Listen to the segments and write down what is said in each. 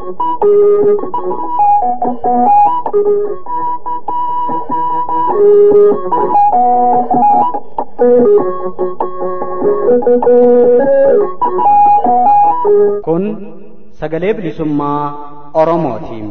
Kun sagalee bilisummaa Oromootiin.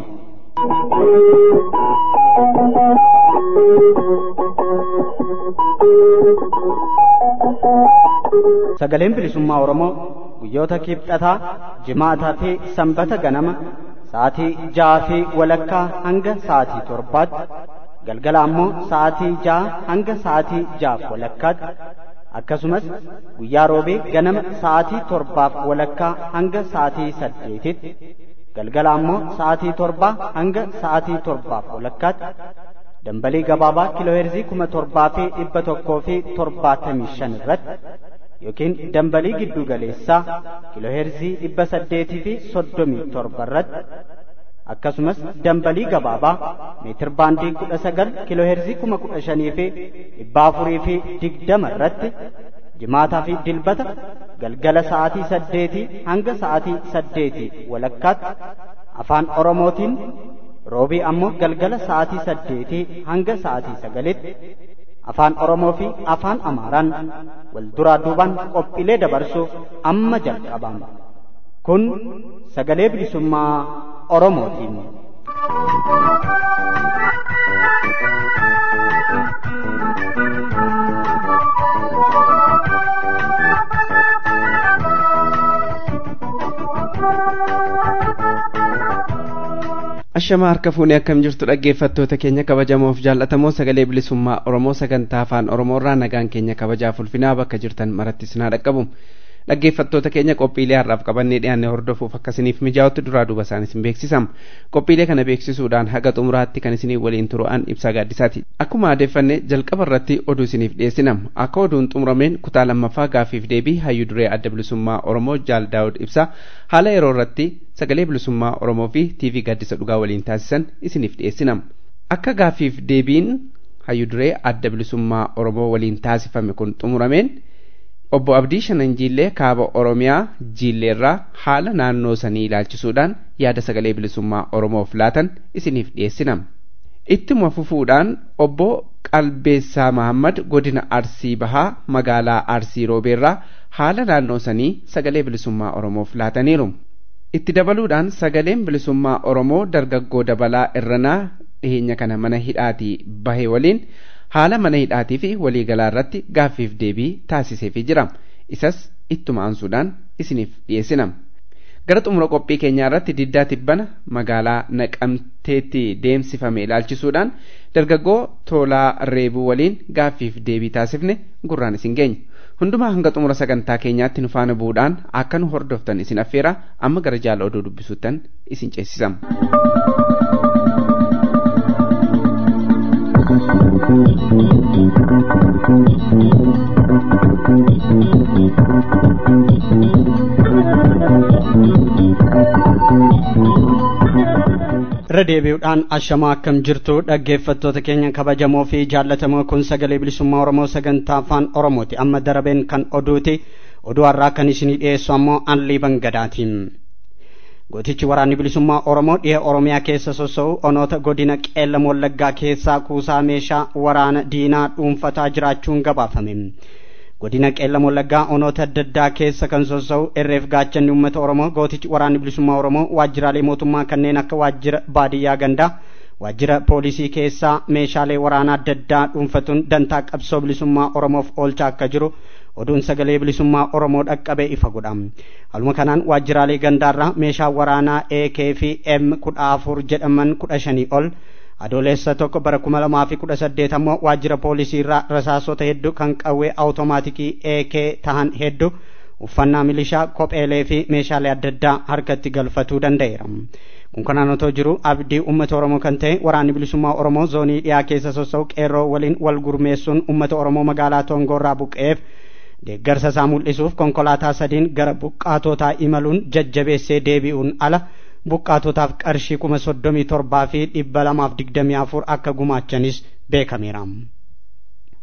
Sagaleen bilisummaa Oromoo guyyoota kibxataa, jimaataa fi sanbata ganama sa'aatii ja'aa fi walakkaa hanga sa'aatii torbaatti galgala ammoo sa'aatii ja'a hanga sa'aatii ja'aaf walakkaatti akkasumas guyyaa roobee ganama sa'aatii torbaaf walakkaa hanga sa'aatii saddeetitti galgala ammoo sa'aatii torbaa hanga sa'aatii torbaaf walakkaatti dambalii gabaabaa kiilooheerzii kuma torbaa fi dhibba tokkoo fi torbaatamii shan irratti yookiin dambalii giddu galeessaa kiilooheerzii dhibba saddeetii fi soddomii torba irratti akkasumas dambalii gabaabaa meetir baandii kudha sagal kiilooheerzii kuma kudha shanii fi dhibba afurii fi digdama irratti jimaataa fi dilbata galgala sa'aatii saddeetii hanga sa'aatii saddeetii walakkaatti afaan oromootiin roobii ammoo galgala sa'aatii saddeetii hanga sa'aatii sagalitti afaan oromoo fi afaan amaaraan wal duraa duubaan qophiilee dabarsuuf amma jalqabama kun sagalee bilisummaa oromootiin. Ashamaa harka fuunee akkam jirtu dhaggeeffattoota keenya kabajamoof jaallatamoo sagalee bilisummaa Oromoo sagantaa afaan Oromoorraa nagaan keenya kabajaaf ulfinaa bakka jirtan maratti sinaa dhaqqabu. Dhaggeeffattoota keenya qophiilee har'aaf qabannee dhiyaannee hordofuuf akkasiniif mijaa'utti duraa duuba isaanis hin beeksisam. Qophiilee kana beeksisuudhaan haga xumuraatti kan isinii waliin turu'an ibsaa gaaddisaati. Akkuma aadeffanne jalqaba irratti oduu isiniif dhiyeessinam. Akka oduun xumurameen kutaa lammaffaa gaaffiif deebii hayyuu duree adda bilisummaa Oromoo Jaal Daawud ibsaa haala yeroo irratti sagalee bilisummaa Oromoo fi TV gaaddisa dhugaa waliin taasisan isiniif dhiyeessinam. Akka gaaffiif deebiin hayyuu duree adda bilisummaa Oromoo waliin taasifame kun xumurameen obbo Abdii Shanan Jiillee kaaba Oromiyaa Jiilleerraa haala naannoo sanii ilaalchisuudhaan yaada sagalee bilisummaa Oromoof laatan isiniif dhiyeessinam. Ittuma fufuudhaan obbo Qalbeessaa Mahammad godina Arsii Bahaa magaalaa Arsii Roobeerraa haala naannoo sanii sagalee bilisummaa Oromoof laataniiru. Itti dabaluudhaan sagaleen bilisummaa Oromoo dargaggoo dabalaa irranaa dhiheenya kana mana hidhaatii bahe waliin haala mana hidhaatii fi waliigalaa irratti gaaffiif deebii taasiseefii jira. Isas ittuma aansuudhaan isiniif dhiyeessinam. Gara xumura qophii keenyaa irratti diddaa tibbana magaalaa naqamteetti deemsifame ilaalchisuudhaan dargaggoo toolaa reebuu waliin gaaffiif deebii taasifne gurraan isin geenya. Hundumaa hanga xumura sagantaa keenyaatti nu faana bu'uudhaan akka nu hordoftan isin affeera amma gara jaala oduu dubbisuuttan isin ceesisam. irra deebi'uudhaan ashamaa akkam jirtu dhaggeeffattoota keenya kabajamoo fi jaallatamoo kun sagalee bilisummaa oromoo sagantaa afaan oromooti amma darabeen kan oduuti oduu har'aa kan isinii dhiyeessu ammoo anlii bangadaatiin gootichi waraanni bilisummaa oromoo dhiha oromiyaa keessa soso'u onoota godina qeellam wallaggaa keessaa kuusaa meeshaa waraana diinaa dhuunfataa jiraachuun gabaafame godina qeellam wallaggaa onoota adda addaa keessa kan soso'u irreef gaachanni uummata oromoo gootichi waraanni bilisummaa oromoo waajjiraalee mootummaa kanneen akka waajjira baadiyyaa gandaa waajjira poolisii keessaa meeshaalee waraanaa adda addaa dhuunfatuun dantaa qabsoo bilisummaa oromoof oolchaa akka jiru oduun sagalee bilisummaa oromoo dhaqqabee ifa godha haluma kanaan waajjiraalee gandaarraa meeshaa waraanaa ak fi m kudha afur jedhaman kudha shanii ol adoolessa tokko bara kuma lamaa fi kudha saddeet ammoo waajjira poolisii irraa rasaasota hedduu kan qawwee awutomaatikii AK tahan hedduu uffannaa milishaa kopheelee fi meeshaalee adda addaa harkatti galfatuu danda'eera. kun kanaan otoo jiru abdii uummata oromoo kan ta'e waraanni bilisummaa oromoo zoonii dhiyaa keessa soso'u qeerroo waliin wal gurmeessuun uummata oromoo magaalaa toongoorraa buqqa'eef deeggarsa isaa mul'isuuf konkolaataa sadiin gara buqqaatotaa imaluun jajjabeessee deebi'uun ala buqqaatotaaf qarshii kuma soddomii torbaa fi dhibba lamaaf digdamii afur akka gumaachanis beekameera.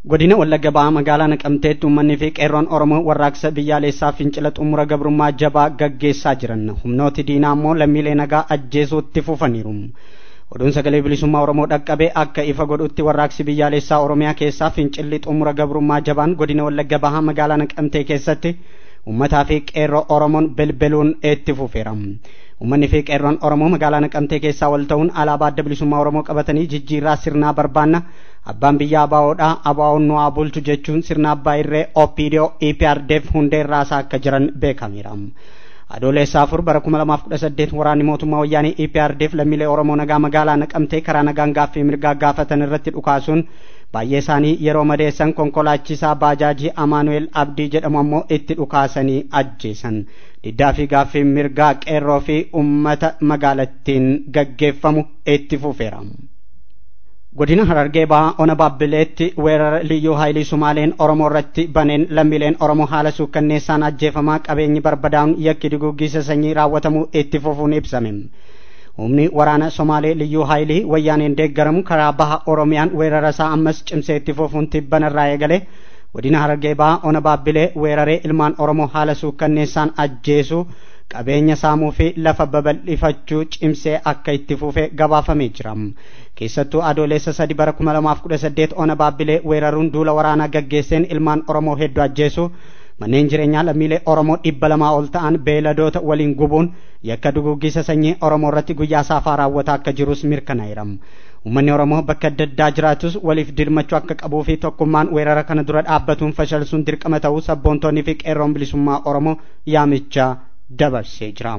godina wallagga ba'aa magaalaa naqamteetti uummanni fi qeerroon oromoo warraaqsa biyyaalessaa fincila xumura gabrummaa jabaa gaggeessaa jiran humnooti diinaa immoo lammiilee nagaa ajjeesuutti fufaniiru oduun sagalee bilisummaa oromoo dhaqqabee akka ifa godhutti warraaqsi biyyaalessaa oromiyaa keessaa fincilli xumura gabrummaa jabaan godina wallagga ba'aa magaalaa naqamtee keessatti ummataa fi qeerroo oromoon belbeluun itti fufeera ummanni fi qeerroon oromoo magaalaa naqamtee keessaa wal ta'uun alaabaa adda bilisummaa oromoo qabatanii jijjiirraa sirnaa barbaanna abbaan biyyaa abaa'oodha abaa'oon nu haa bulchu jechuun sirna abbaa irree opidiyoo eprdf hundee irraasaa akka jiran beekameera adoolessa afur bara kuma lamaaf kudha saddeet waraanni mootummaa wayyaanii eprdf lammiilee oromoo nagaa magaalaa naqamtee karaa nagaan gaaffii mirgaa gaafatan irratti dhukaasuun baay'ee isaanii yeroo madeessan konkolaachisaa baajaajii amaanu'eel abdii jedhamu ammoo itti dhukaasanii ajjeesan diddaa fi gaaffii mirgaa qeerroo fi ummata magaalattiin gaggeeffamu itti fufeera. godina harargee bahaa ona baabbileetti weerara liyyuu haayilii sumaaleen oromoo irratti baneen lammiileen oromoo haala suukkanneessaan ajjeefamaa qabeenyi barbadaa'uun yakki duguuggiisa sanyii raawwatamuu itti fufuun ibsame. humni waraana somaalee liyyuu haayilii wayyaaneen deeggaramu karaa baha oromiyaan weerara isaa ammas cimsee itti fufuun tibbanarraa eegale godina harargee bahaa ona baabbilee weeraree ilmaan oromoo haala suukkanneessaan ajjeesuu qabeenya saamuu fi lafa babal'ifachuu cimsee akka itti fufe gabaafamee jira keessattuu adoolessa sadi bara kuma lamaaf kudha saddeet ona baabbilee weeraruun duula waraanaa gaggeesseen ilmaan oromoo hedduu ajjeesuu manneen jireenyaa lammiilee oromoo dhibba lamaa ol ta'an beeladoota waliin gubuun yakka duguggisa sanyii oromoo irratti guyyaa saafaa raawwataa akka jirus mirkanaa'eera ummanni oromoo bakka adda addaa jiraatus waliif dirmachuu akka qabuu fi tokkummaan weerara kana dura dhaabbatuun fashalsuun dirqama ta'uu sabboontoonni fi qeerroon bilisummaa oromoo yaamicha dabarsee jira.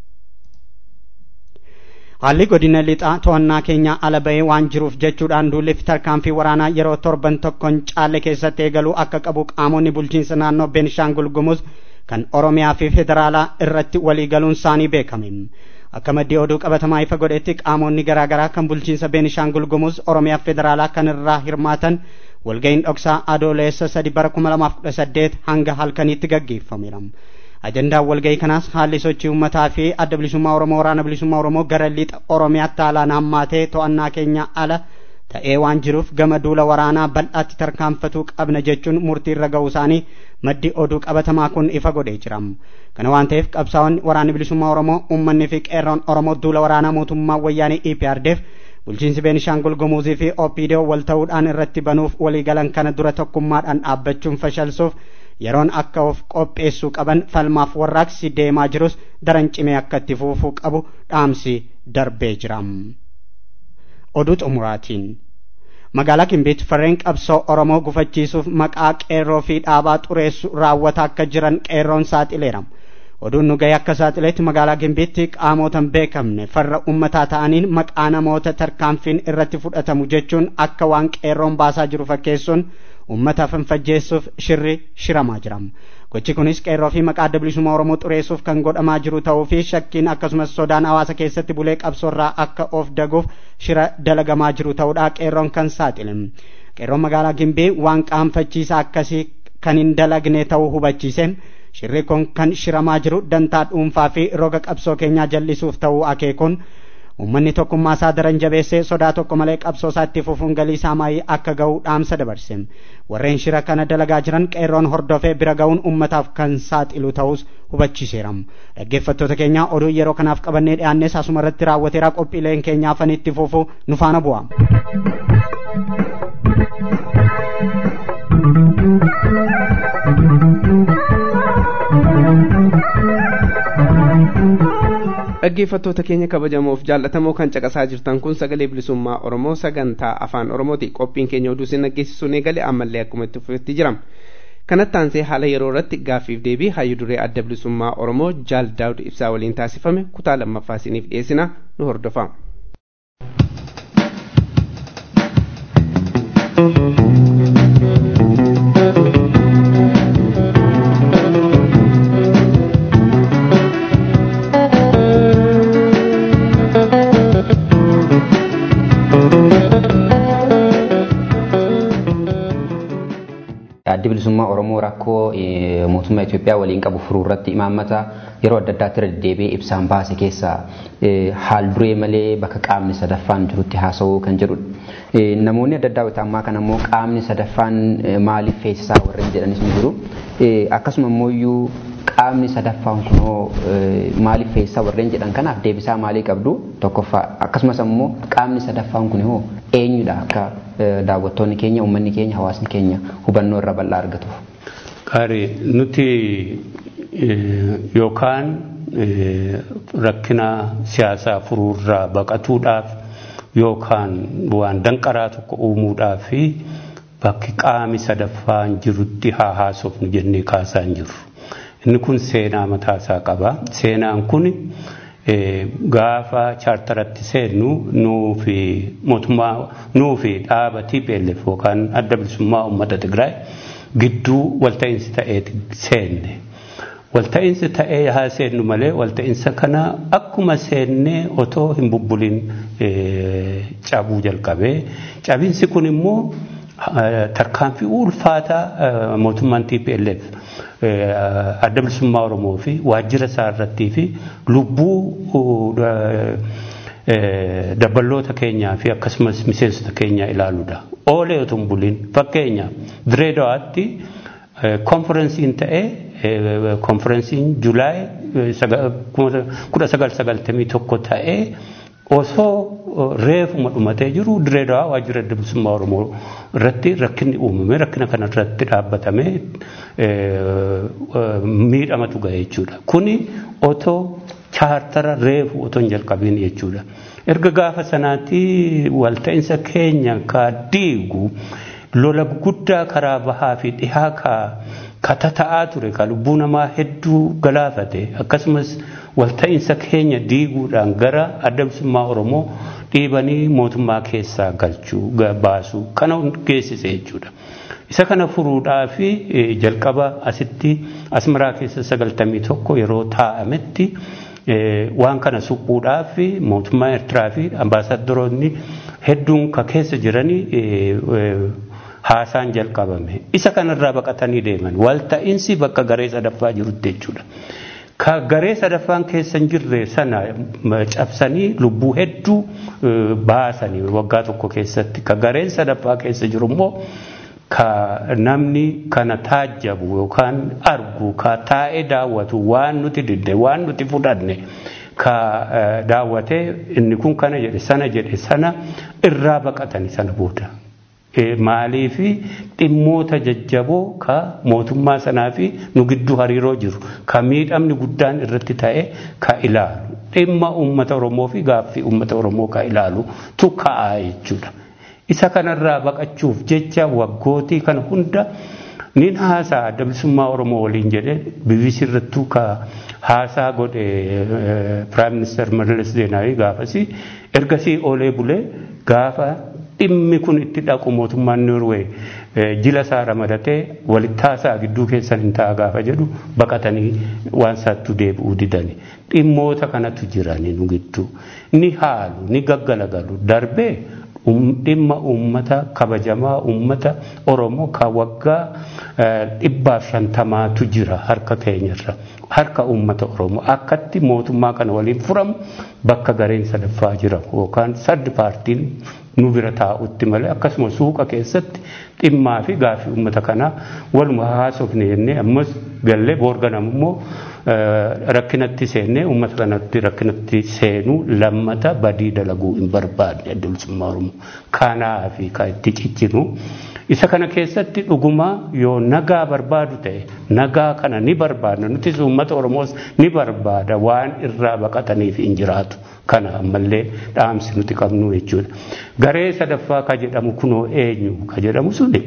haalli godina lixaa to'annaa keenya ala bahee waan jiruuf jechuudhaan duulli fi tarkaanfii waraanaa yeroo torban tokkoon caalle keessatti eegaluu akka qabu qaamonni bulchiinsa naannoo beenishaangul gumuz kan oromiyaa fi federaalaa irratti waliigaluun isaanii beekame akka maddii oduu qabatamaa ifa godhetti qaamonni garaagaraa kan bulchiinsa beenishaangul gumuz oromiyaa fi federaalaa kan irraa hirmaatan walga'iin dhoksaa adoolessa sadi bara kuma lamaaf kudha saddeet hanga halkaniitti gaggeeffameera. ajandaan walga'ii kanaas haalli sochii uummataa fi adda bilisummaa oromoo waraana bilisummaa oromoo gara lixa oromiyaatti haalaan hammaatee to'annaa keenya ala ta'ee waan jiruuf gama duula waraanaa bal'aatti tarkaanfatuu qabna jechuun murtii irra ga'uu isaanii maddi oduu qabatamaa kun ifa godhee jira kana waan ta'eef qabsaa'onni waraanni bilisummaa oromoo uummanni fi qeerroon oromoo duula waraanaa mootummaa wayyaanii eprdf bulchiinsi beenishaangul gumuuzii fi opidoo wal ta'uudhaan irratti banuuf waliigalan kana dura tokkummaadhaan dhaabbachuun fashalsuuf yeroon akka of qopheessuu qaban falmaaf warraaqsi deemaa jirus daran cimee akka itti fufuu qabu dhaamsi darbee jira. Oduu xumuraatiin magaalaa Gimbiitti farreen qabsoo Oromoo gufachiisuuf maqaa qeerroo fi dhaabaa xureessu raawwataa akka jiran qeerroon saaxileera. Oduun nu ga'e akka saaxileetti magaalaa Gimbiitti qaamotan beekamne farra ummataa ta'aniin maqaa namoota tarkaanfiin irratti fudhatamu jechuun akka waan qeerroon baasaa jiru fakkeessuun ummataaf hinfajjeessuuf shirri shiramaa jira gochi kunis qeerroo fi maqaa adda bilisummaa oromoo xureessuuf kan godhamaa jiru ta'uu fi shakkiin akkasumas sodaan hawaasa keessatti bulee qabsoorraa akka of daguuf shira dalagamaa jiru ta'uudha qeerroon kan saaxile qeerroon magaalaa gimbii waan qaanfachiisaa akkasii kan hin dalagne ta'uu hubachiise shirri kun kan shiramaa jiru dantaa dhuunfaa fi roga qabsoo keenyaa jallisuuf ta'uu akeekuun ummanni tokkummaa isaa daran jabeessee sodaa tokko malee qabsoo isaa itti fufuun galii isaa maayii akka ga'u dhaamsa dabarse warreen shira kana dalagaa jiran qeerroon hordofee bira ga'uun ummataaf kan saaxilu ta'us hubachiiseera dhaggeeffattoota keenya oduu yeroo kanaaf qabannee dhiyaannes asuma irratti raawwateera qophiileen keenyaa afan itti fufu nu faana bu'a. dhaggeeffattoota keenya kabajamoof jaallatamoo kan caqasaa jirtan kun sagalee bilisummaa oromoo sagantaa afaan oromooti qophiin keenya oduu isin dhaggeessisuun eegale ammallee akkuma itti fufetti jira kanatti aansee haala yeroo irratti gaaffiif deebii hayyu duree adda bilisummaa oromoo jaal daawud ibsaa waliin taasifame kutaa lammaffaa isiniif dhiyeessina nu hordofa. addi bilisummaa Oromoo rakkoo mootummaa Itoophiyaa waliin qabu furuu irratti imaammata yeroo adda addaatti irra deddeebi'ee ibsaan baase keessaa haal duree malee bakka qaamni sadaffaan jirutti haasa'uu kan jedhudha. Namoonni adda addaa wayita ammaa kana immoo qaamni sadaffaan maaliif feesisaa warreen jedhanis ni jiru. Akkasuma immoo iyyuu qaamni sadaffaan kunoo maaliif feesisaa warreen jedhan kanaaf deebisaa maalii qabdu tokkoffaa akkasumas immoo qaamni sadaffaan kun hoo eenyudha akka daawwattoonni keenya uummanni keenya hawaasni keenya hubannoo irra bal'aa argatuuf. Qaarii nuti yookaan rakkina siyaasaa furuurraa baqatuudhaaf yookaan waan danqaraa tokko uumuudhaaf fi bakki qaami sadaffaan jirutti haa haasofnu jennee kaasaa hin jirru. Inni kun seenaa mataasaa qaba. Seenaan kun gaafa chaartaratti seennu nuu fi mootummaa nuu fi dhaaba TPLF yookaan adda bilisummaa uummata Tigraay gidduu walta'iinsi ta'ee seenne. Walta'iinsi ta'ee haa seennu malee walta'iinsa kana akkuma seennee otoo hin bubbulin cabuu jalqabee cabinsi kun immoo tarkaanfii ulfaataa mootummaan TPLF adda bilisummaa Oromoo fi waajjira isaa irrattii fi lubbuu dabballoota keenyaa fi akkasumas miseensota keenyaa ilaaluudha. Oolee otoo hin bulin fakkeenyaaf Direedawaatti konferensiin ta'ee konferensiin Julaay kudha sagal sagaltamii tokko ta'ee osoo reefuma dhumatee jiru Direedawaa waajjira adda bilisummaa Oromoo irratti rakkinni uumame rakkina kana irratti dhaabbatame miidhamatu gahe jechuudha. Kuni otoo chaartara reefu otoo hin jalqabiin jechuudha. Erga gaafa sanaatti walta'iinsa keenya ka diigu lola guddaa karaa bahaa fi dhihaa ka tata'aa ture ka lubbuu namaa hedduu galaafate akkasumas walta'iinsa keenya diiguudhaan gara adda bilisummaa Oromoo dhiibanii mootummaa keessaa galchuu baasuu kana geessise jechuudha. Isa kana furuudhaa fi jalqaba asitti asmaraa keessa sagaltamii tokko yeroo taa'ametti waan kana suphuudhaa fi mootummaa Eertiraa fi ambaasaaddoroonni hedduun ka keessa jiranii haasaan jalqabame. Isa kanarraa baqatanii deeman. Walta'iinsi bakka garee sadaffaa jirutti jechuudha. Ka garee sadaffaan keessa hin jirre sana cabsanii lubbuu hedduu baasanii waggaa tokko keessatti. Ka gareen sadaffaa keessa jiru immoo ka namni kana taajjabu yookaan argu ka taa'ee daawwatu waan nuti didde waan nuti fudhanne ka daawwatee inni kun kana jedhe sana jedhe sana irraa baqatanii sana booda. Maalii fi dhimmoota jajjaboo ka mootummaa sanaa fi nu gidduu hariiroo jiru ka miidhamni guddaan irratti ta'e ka ilaalu dhimma uummata Oromoo fi gaaffii uummata Oromoo ka ilaalu tu ka'aa jechuudha. Isa kanarraa baqachuuf jecha waggootii kana hunda nin haasaa adda bilisummaa Oromoo waliin jedhe BBC irrattuu ka haasaa godhe Piraayim Ministeer Mallas Zeenaawii gaafasii ergasii oolee bulee gaafa dhimmi kun itti dhaqu mootummaan Noorwee jila isaa ramadatee walitti haasaa gidduu keessan hin ta'a gaafa jedhu baqatanii waan isaattuu deebi'uu didani. Dhimmoota kanatu jirani nu gidduu. Ni haalu, ni gaggalagalu. Darbee dhimma uummata kabajamaa uummata Oromoo ka waggaa dhibbaaf shantamaatu jira harka keenyarra. Harka uummata Oromoo akkatti mootummaa kana waliin furamu bakka gareen sadaffaa jira yookaan saddi paartiin nu bira taa'utti malee akkasuma suuqa keessatti dhimmaa fi gaaffii uummata kanaa waluma haasofne jennee ammas gallee boorganamu immoo rakkinatti seennee uummata kanatti rakkinatti seenuu lammata badii dalaguu hin barbaadne adda bilisummaa Oromoo kanaa fi kan itti ciccinu. Isa kana keessatti dhuguma yoo nagaa barbaadu ta'e nagaa kana ni barbaadna nutis uummata Oromoos ni barbaada waan irraa baqataniif hin jiraatu. Kana ammallee dhaamsi nuti qabnu jechuudha. Garee sadaffaa ka jedhamu kunoo eenyu ka jedhamu suni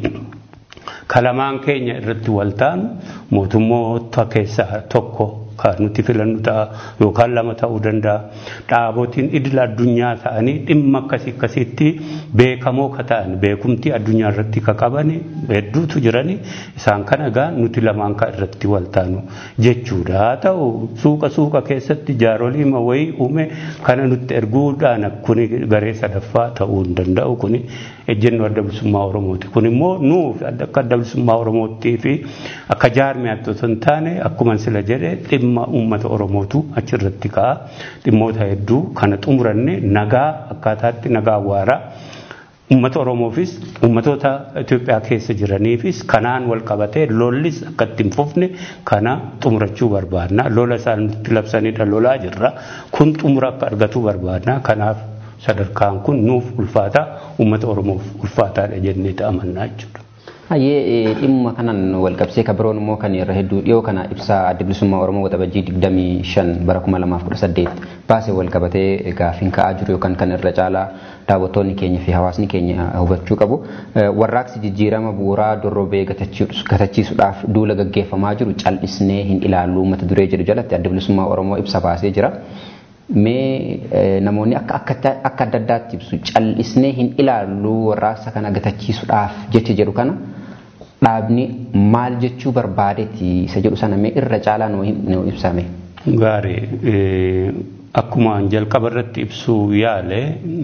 kalamaan keenya irratti wal taanu mootummoota keessaa tokko kan nuti filannu ta'a yookaan lama ta'uu danda'a. Dhaabotiin idil addunyaa ta'anii dhimma akkasii akkasiitti beekamoo ka ta'an beekumtii addunyaa irratti ka qaban hedduutu jirani isaan kana egaa nuti lamaan ka irratti wal taanu jechuudha. Haa ta'u suuqa suuqa keessatti jaarolii wayii uume kana nutti erguudhaan kuni garee sadaffaa ta'uu hin danda'u kuni ejjennoo adda bilisummaa Oromooti. Kun immoo nuuf akka adda bilisummaa Oromootii fi akka jaarmiyaatti osoo hin taane akkuma sila jedhe dhimma uummata Oromootu achirratti ka'a. Dhimmoota hedduu kana xumuranne nagaa akkaataatti nagaa waaraa uummata Oromoofis uummatoota Itoophiyaa keessa jiraniifis kanaan wal qabatee lollis akka itti hin fufne kana xumurachuu barbaadna. Lola isaan nutti labsanidha lolaa jirra. Kun xumura akka argatu barbaadna. Kanaaf sadarkaan kun nuuf ulfaata uummata Oromoof ulfaataadha jennee amannaa jechuudha. Hayyee dhimma kanaan wal qabsee kan biroon immoo kan irra hedduu dhiyoo kana ibsaa adda bilisummaa Oromoo waxabajjii 25 bara 2018 baasee wal qabatee gaafiin ka'aa jiru yookaan kan irra caalaa daawwattoonni keenya fi hawaasni keenya hubachuu qabu. Warraaqsi jijjiirama bu'uuraa dorrobee gatachiisuudhaaf duula gaggeeffamaa jiru cal'isnee hin ilaallu uummata duree jedhu jalatti adda bilisummaa Oromoo ibsa baasee jira. Mee namoonni akka akka adda addaatti ibsu cal'isnee hin ilaallu warraaqsa kana gatachiisuudhaaf jecha jedhu kana dhaabni maal jechuu barbaadeeti isa jedhu sana mee irra caalaa nuu ibsame. Gaarii akkuma jalqaba irratti ibsuu yaale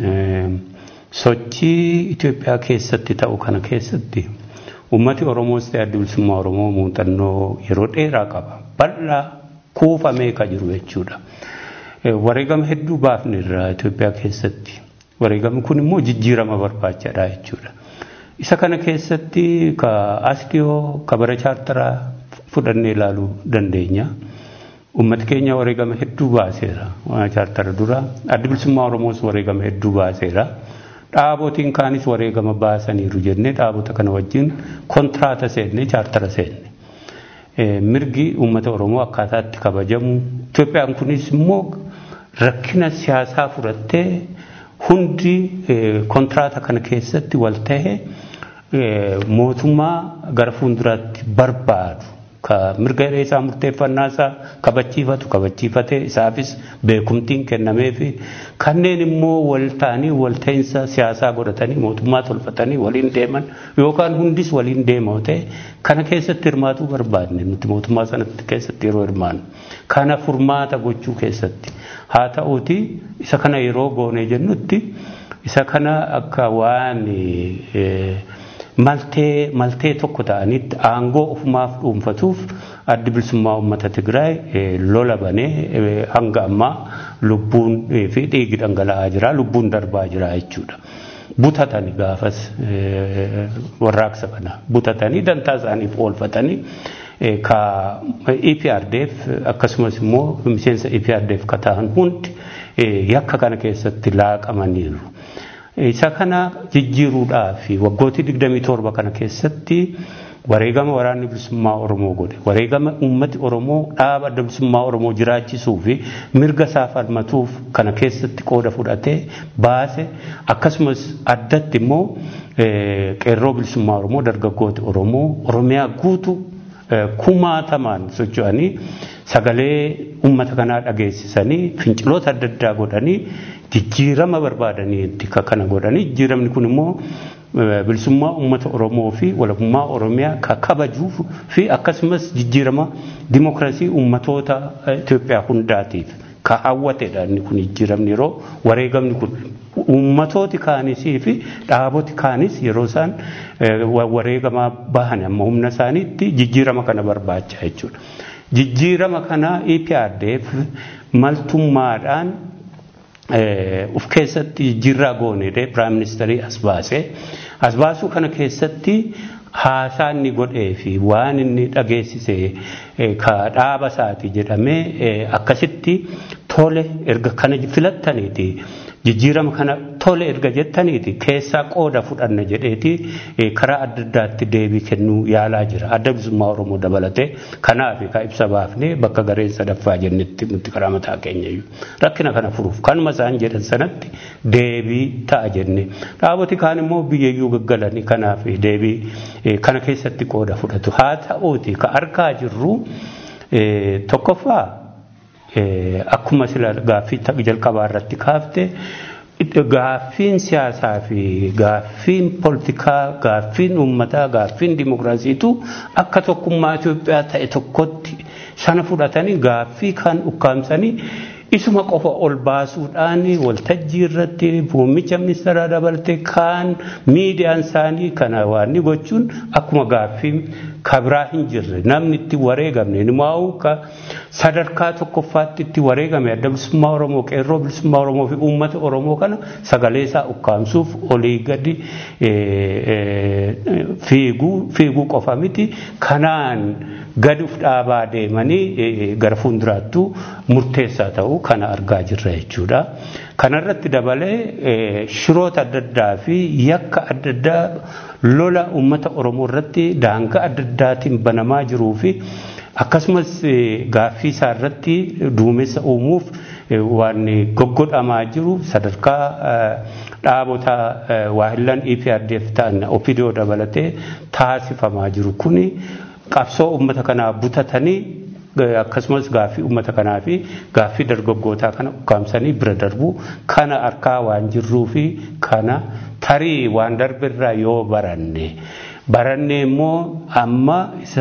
sochii Itoophiyaa keessatti ta'u kana keessatti uummati Oromoos ta'e adda bilisummaa Oromoo muuxannoo yeroo dheeraa qaba. Bal'aa kuufamee kan jiru jechuudha. Wareegama hedduu baafne irraa Itoophiyaa keessatti. Wareegamni kun immoo jijjiirama barbaachaadha jechuudha. Isa kana keessatti ka as dhiyoo ka bara chaartaraa fudhannee ilaaluu dandeenya. Uummati keenya wareegama hedduu baaseera. Chaartara dura adda bilisummaa Oromoos wareegama hedduu baaseera. Dhaabotiin kaanis wareegama baasaniiru jennee dhaabota kana wajjin kontraata seenne chaartara seenne. Mirgi uummata Oromoo akkaataatti kabajamu. Itoophiyaan kunis immoo rakkina siyaasaa fudhattee hundi kontraata kana keessatti wal ta'e mootummaa gara fuulduraatti barbaadu ka mirga hiree isaa murteeffannaa isaa kabachiifatu kabachiifatee isaafis beekumtiin kennamee fi kanneen immoo wal ta'anii wal ta'iinsa siyaasaa godhatanii mootummaa tolfatanii waliin deeman yookaan hundis waliin deemaa ta'e kana keessatti hirmaatuu barbaadne nuti mootummaa sanatti keessatti yeroo hirmaannu kana furmaata gochuu keessatti haa ta'uuti isa kana yeroo goonee jennutti isa kana akka waan maltee maltee tokko ta'anitti aangoo ofumaaf dhuunfatuuf addi bilisummaa uummata Tigraay lola banee hanga ammaa lubbuun fi dhiigi dhangala'aa jira lubbuun darbaa jira jechuudha. Butatanii gaafas warraaqsa kana butatanii dantaa isaaniif oolfatanii ka EPRDF akkasumas immoo miseensa EPRDF ka ta'an hundi yakka kana keessatti laaqamaniiru. Isa kana jijjiiruudhaaf waggooti 27 kana keessatti wareegama waraanni bilisummaa Oromoo godhe wareegama uummati Oromoo dhaaba adda bilisummaa Oromoo jiraachisuu fi mirga isaa falmatuuf kana keessatti qooda fudhatee baase akkasumas addatti immoo qeerroo bilisummaa Oromoo dargaggooti Oromoo Oromiyaa guutuu kumaatamaan socho'anii sagalee uummata kanaa dhageessisanii finciloota adda addaa godhanii jijjiirama barbaadanii kana godhanii jijjiiramni kun immoo bilisummaa uummata Oromoo fi walabummaa Oromiyaa ka kabajuuf fi akkasumas jijjiirama dimokiraasii uummatoota Itoophiyaa hundaatiif ka hawwatedha inni kun jijjiiramni yeroo wareegamni kun uummatooti kaanisii fi dhaaboti kaanis yeroo isaan wareegama bahan amma humna isaaniitti jijjiirama kana barbaacha jechuudha. Jijjiirama kana EPRDF maltummaadhaan uf keessatti jijjiirraa goonedhe piraayim ministeerii as baase as baasuu kana keessatti haasaa inni godhee fi waan inni dhageessise ka dhaaba isaati jedhamee akkasitti tole erga kana filattaniiti jijjiirama kana tole erga jettaniiti keessaa qooda fudhanna jedheeti karaa adda addaatti deebii kennuu yaalaa jira adda bilisummaa oromoo dabalatee kanaaf ka ibsa baafnee bakka gareen sadaffaa jennetti nuti karaa mataa keenya iyyuu rakkina kana furuuf kanuma isaan jedhan sanatti deebii ta'a jenne dhaaboti kaan immoo biyyayyuu gaggalanii kanaaf deebii kana keessatti qooda fudhatu haa ta'uuti ka argaa jirru tokkoffaa akkuma sila gaaffii jalqabaa irratti kaafte gaaffiin siyaasaa fi gaaffiin poolitikaa gaaffiin uummataa gaaffiin dimokiraasiitu akka tokkummaa Itoophiyaa ta'e tokkotti sana fudhatanii gaaffii kan ukkaamsanii isuma qofa ol baasuudhaan waltajjii irratti muummicha ministeeraa dabalatee kaan miidiyaan isaanii kana waan ni gochuun akkuma gaaffii kabraa hin jirre namni itti wareegamne nimaa'u ka sadarkaa tokkoffaatti itti wareegame adda bilisummaa Oromoo qeerroo bilisummaa Oromoo fi uummata Oromoo kana sagalee isaa ukkaamsuuf olii gadi fiiguu fiiguu qofa miti kanaan gadi uf dhaabaa deemanii gara fuulduraattuu murteessaa ta'uu kana argaa jirra jechuudha. Kanarratti dabalee shiroota adda addaa fi yakka adda addaa lola uummata Oromoo irratti daangaa adda addaatiin banamaa jiruu fi akkasumas gaaffii isaa irratti duumessa uumuuf waan goggodhamaa jiru sadarkaa dhaabota waahillan EPRDF ta'an OPDO dabalatee taasifamaa jiru kuni qabsoo uummata kanaa butatanii akkasumas gaaffii uummata kanaa fi gaaffii dargaggootaa kana ukkaamsanii bira darbu kana harkaa waan jirruu fi kana tarii waan darbirraa yoo baranne baranne immoo amma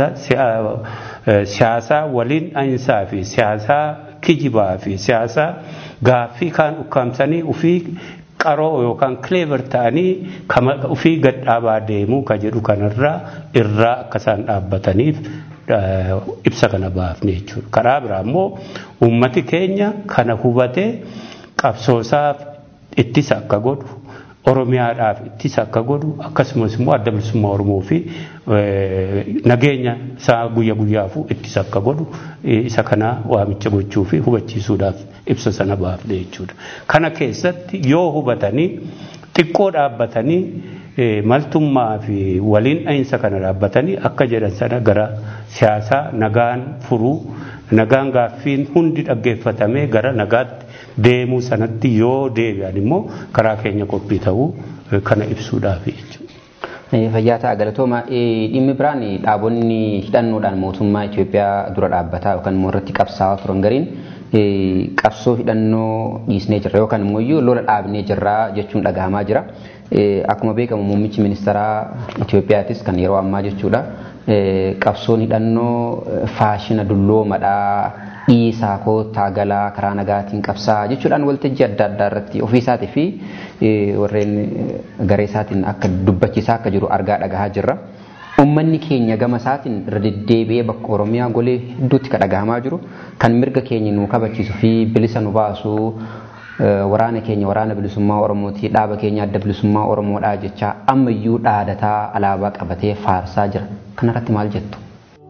siyaasaa waliin dhahinsaa fi siyaasaa kijibaa fi siyaasaa gaaffii kaan ukkaamsanii ufii qaroo yookaan kileever ta'anii ufii gadhaabaa deemuu ka jedhu kanarraa irraa akka isaan dhaabbataniif ibsa kana baafne jechuudha. Karaa biraa immoo uummati keenya kana hubatee qabsoosaaf ittisa akka godhu Oromiyaadhaaf ittisa akka godhu akkasumas immoo adda bilisummaa Oromoo fi nageenya isaa guyya guyyaafuu ittisa akka godhu isa kana waamicha gochuu fi hubachiisuudhaaf ibsa sana baafne jechuudha. Kana keessatti yoo hubatanii xiqqoo dhaabbatanii maltummaa fi waliin dhahinsa kana dhaabbatanii akka jedhan sana gara siyaasaa nagaan furuu nagaan gaaffiin hundi dhaggeeffatamee gara nagaatti deemuu sanatti yoo deebi'an immoo karaa keenya qophii ta'uu kana ibsuudhaaf jechuudha. Fayyaa ta'a galatooma dhimmi biraan dhaabonni hidhannoodhaan mootummaa Itoophiyaa dura dhaabbataa yookaan immoo irratti qabsaa'aa turan gariin qabsoo hidhannoo dhiisnee jirra yookaan immoo lola dhaabnee jirra jechuun dhagahamaa jira. Akkuma beekamu muummichi ministeeraa Itoophiyaatis kan yeroo ammaa jechuudha. Qabsoon hidhannoo faashina dulloomadhaa dhiisaa koottaa galaa karaa nagaatiin qabsaa jechuudhaan waltajjii adda addaa irratti ofiisaatii fi warreen garee isaatiin akka dubbachiisaa akka jiru argaa dhagahaa jirra. Uummanni keenya gama isaatiin irra deddeebi'ee bakka Oromiyaa golee hedduutti kan dhagahamaa jiru kan mirga keenya nu kabachiisu fi bilisa nu baasu waraana keenya waraana bilisummaa Oromooti dhaaba keenya adda bilisummaa Oromoodhaa jecha ammayyuu dhaadataa alaabaa qabatee faarsaa jira. Kanarratti maal jettu?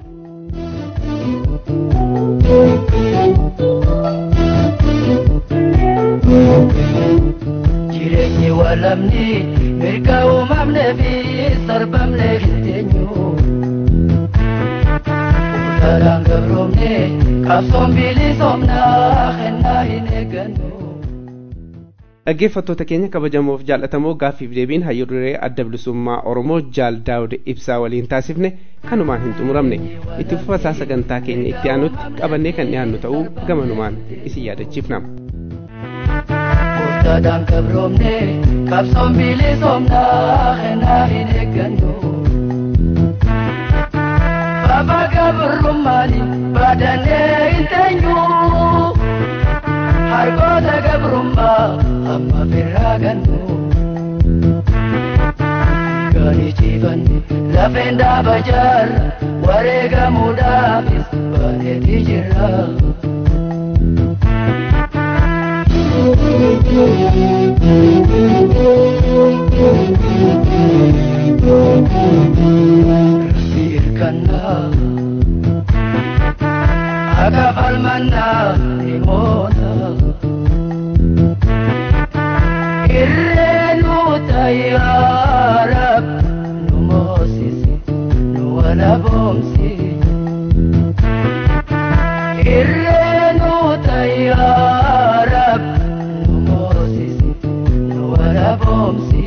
Jireenyi walamni mirga uumamnee fi sarbamnee hin teenyu. Uummataan gabroomne qabsoon bilisoomnaa kennaa hin eeggannu. dhaggeeffattoota keenya kabajamoof jaallatamoo gaaffiif deebiin hayyuu duree adda bilisummaa oromoo jaal daawud ibsaa waliin taasifne kanumaan hin xumuramne itti fufasaa sagantaa keenya itti aanutti qabannee kan dhiyaannu ta'uu gamanumaan isin yaadachiifna. Uummataan gabroomne qabsoon bilisoomnaa kennaa hin eeggannu. Baba gabrummaani baadannee hin teenyu. hargoota gabrummaa amma firraa gannu. Gani ciifanne lafeen dhaaba jaarra wareegamuudhaafis bareedii jirra. Rabbi hirkannaa akka falmannaa ni moona. Irreenu tayyaarab nu moosisi nu walaboomsi. Irreenu tayyaarab nu moosisi nu walaboomsi.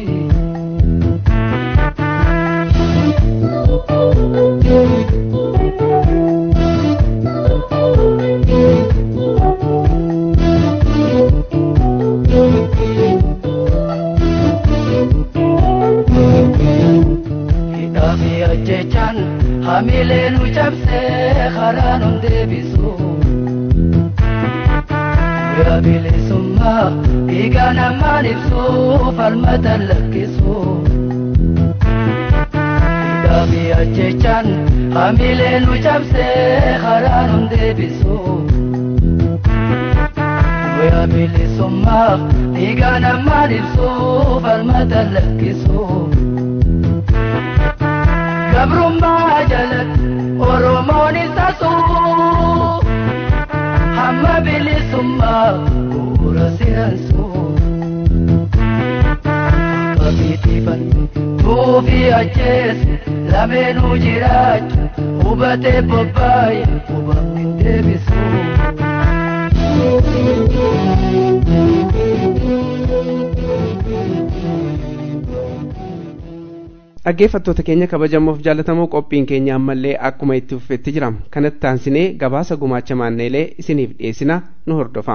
Hidhaafi ajjechaan hamilee nu cabsee karaa nun deebisu. bilisummaa dhiiga namaan ibsu falmata lakkisu hidhaa fi ajjechaan hamilee nu cabsee karaa nun deebisu Guyyaa bilisummaa dhiiga namaan ibsu falmata lakkisu gabrummaa jalatti Oromoon isa suu hamma bilisummaa bu'uura siransu Babiitiifan tuufi ajjeese lameenuu jiraachu hubatee bobbaaye hubamni hin deebisu. dhaggeeffattoota keenya kabajamoof jaallatamoo qophiin keenya ammallee akkuma itti fufetti jira kanatti taansinee gabaasa gumaacha maanneelee isiniif dhiyeessina nu hordofaa.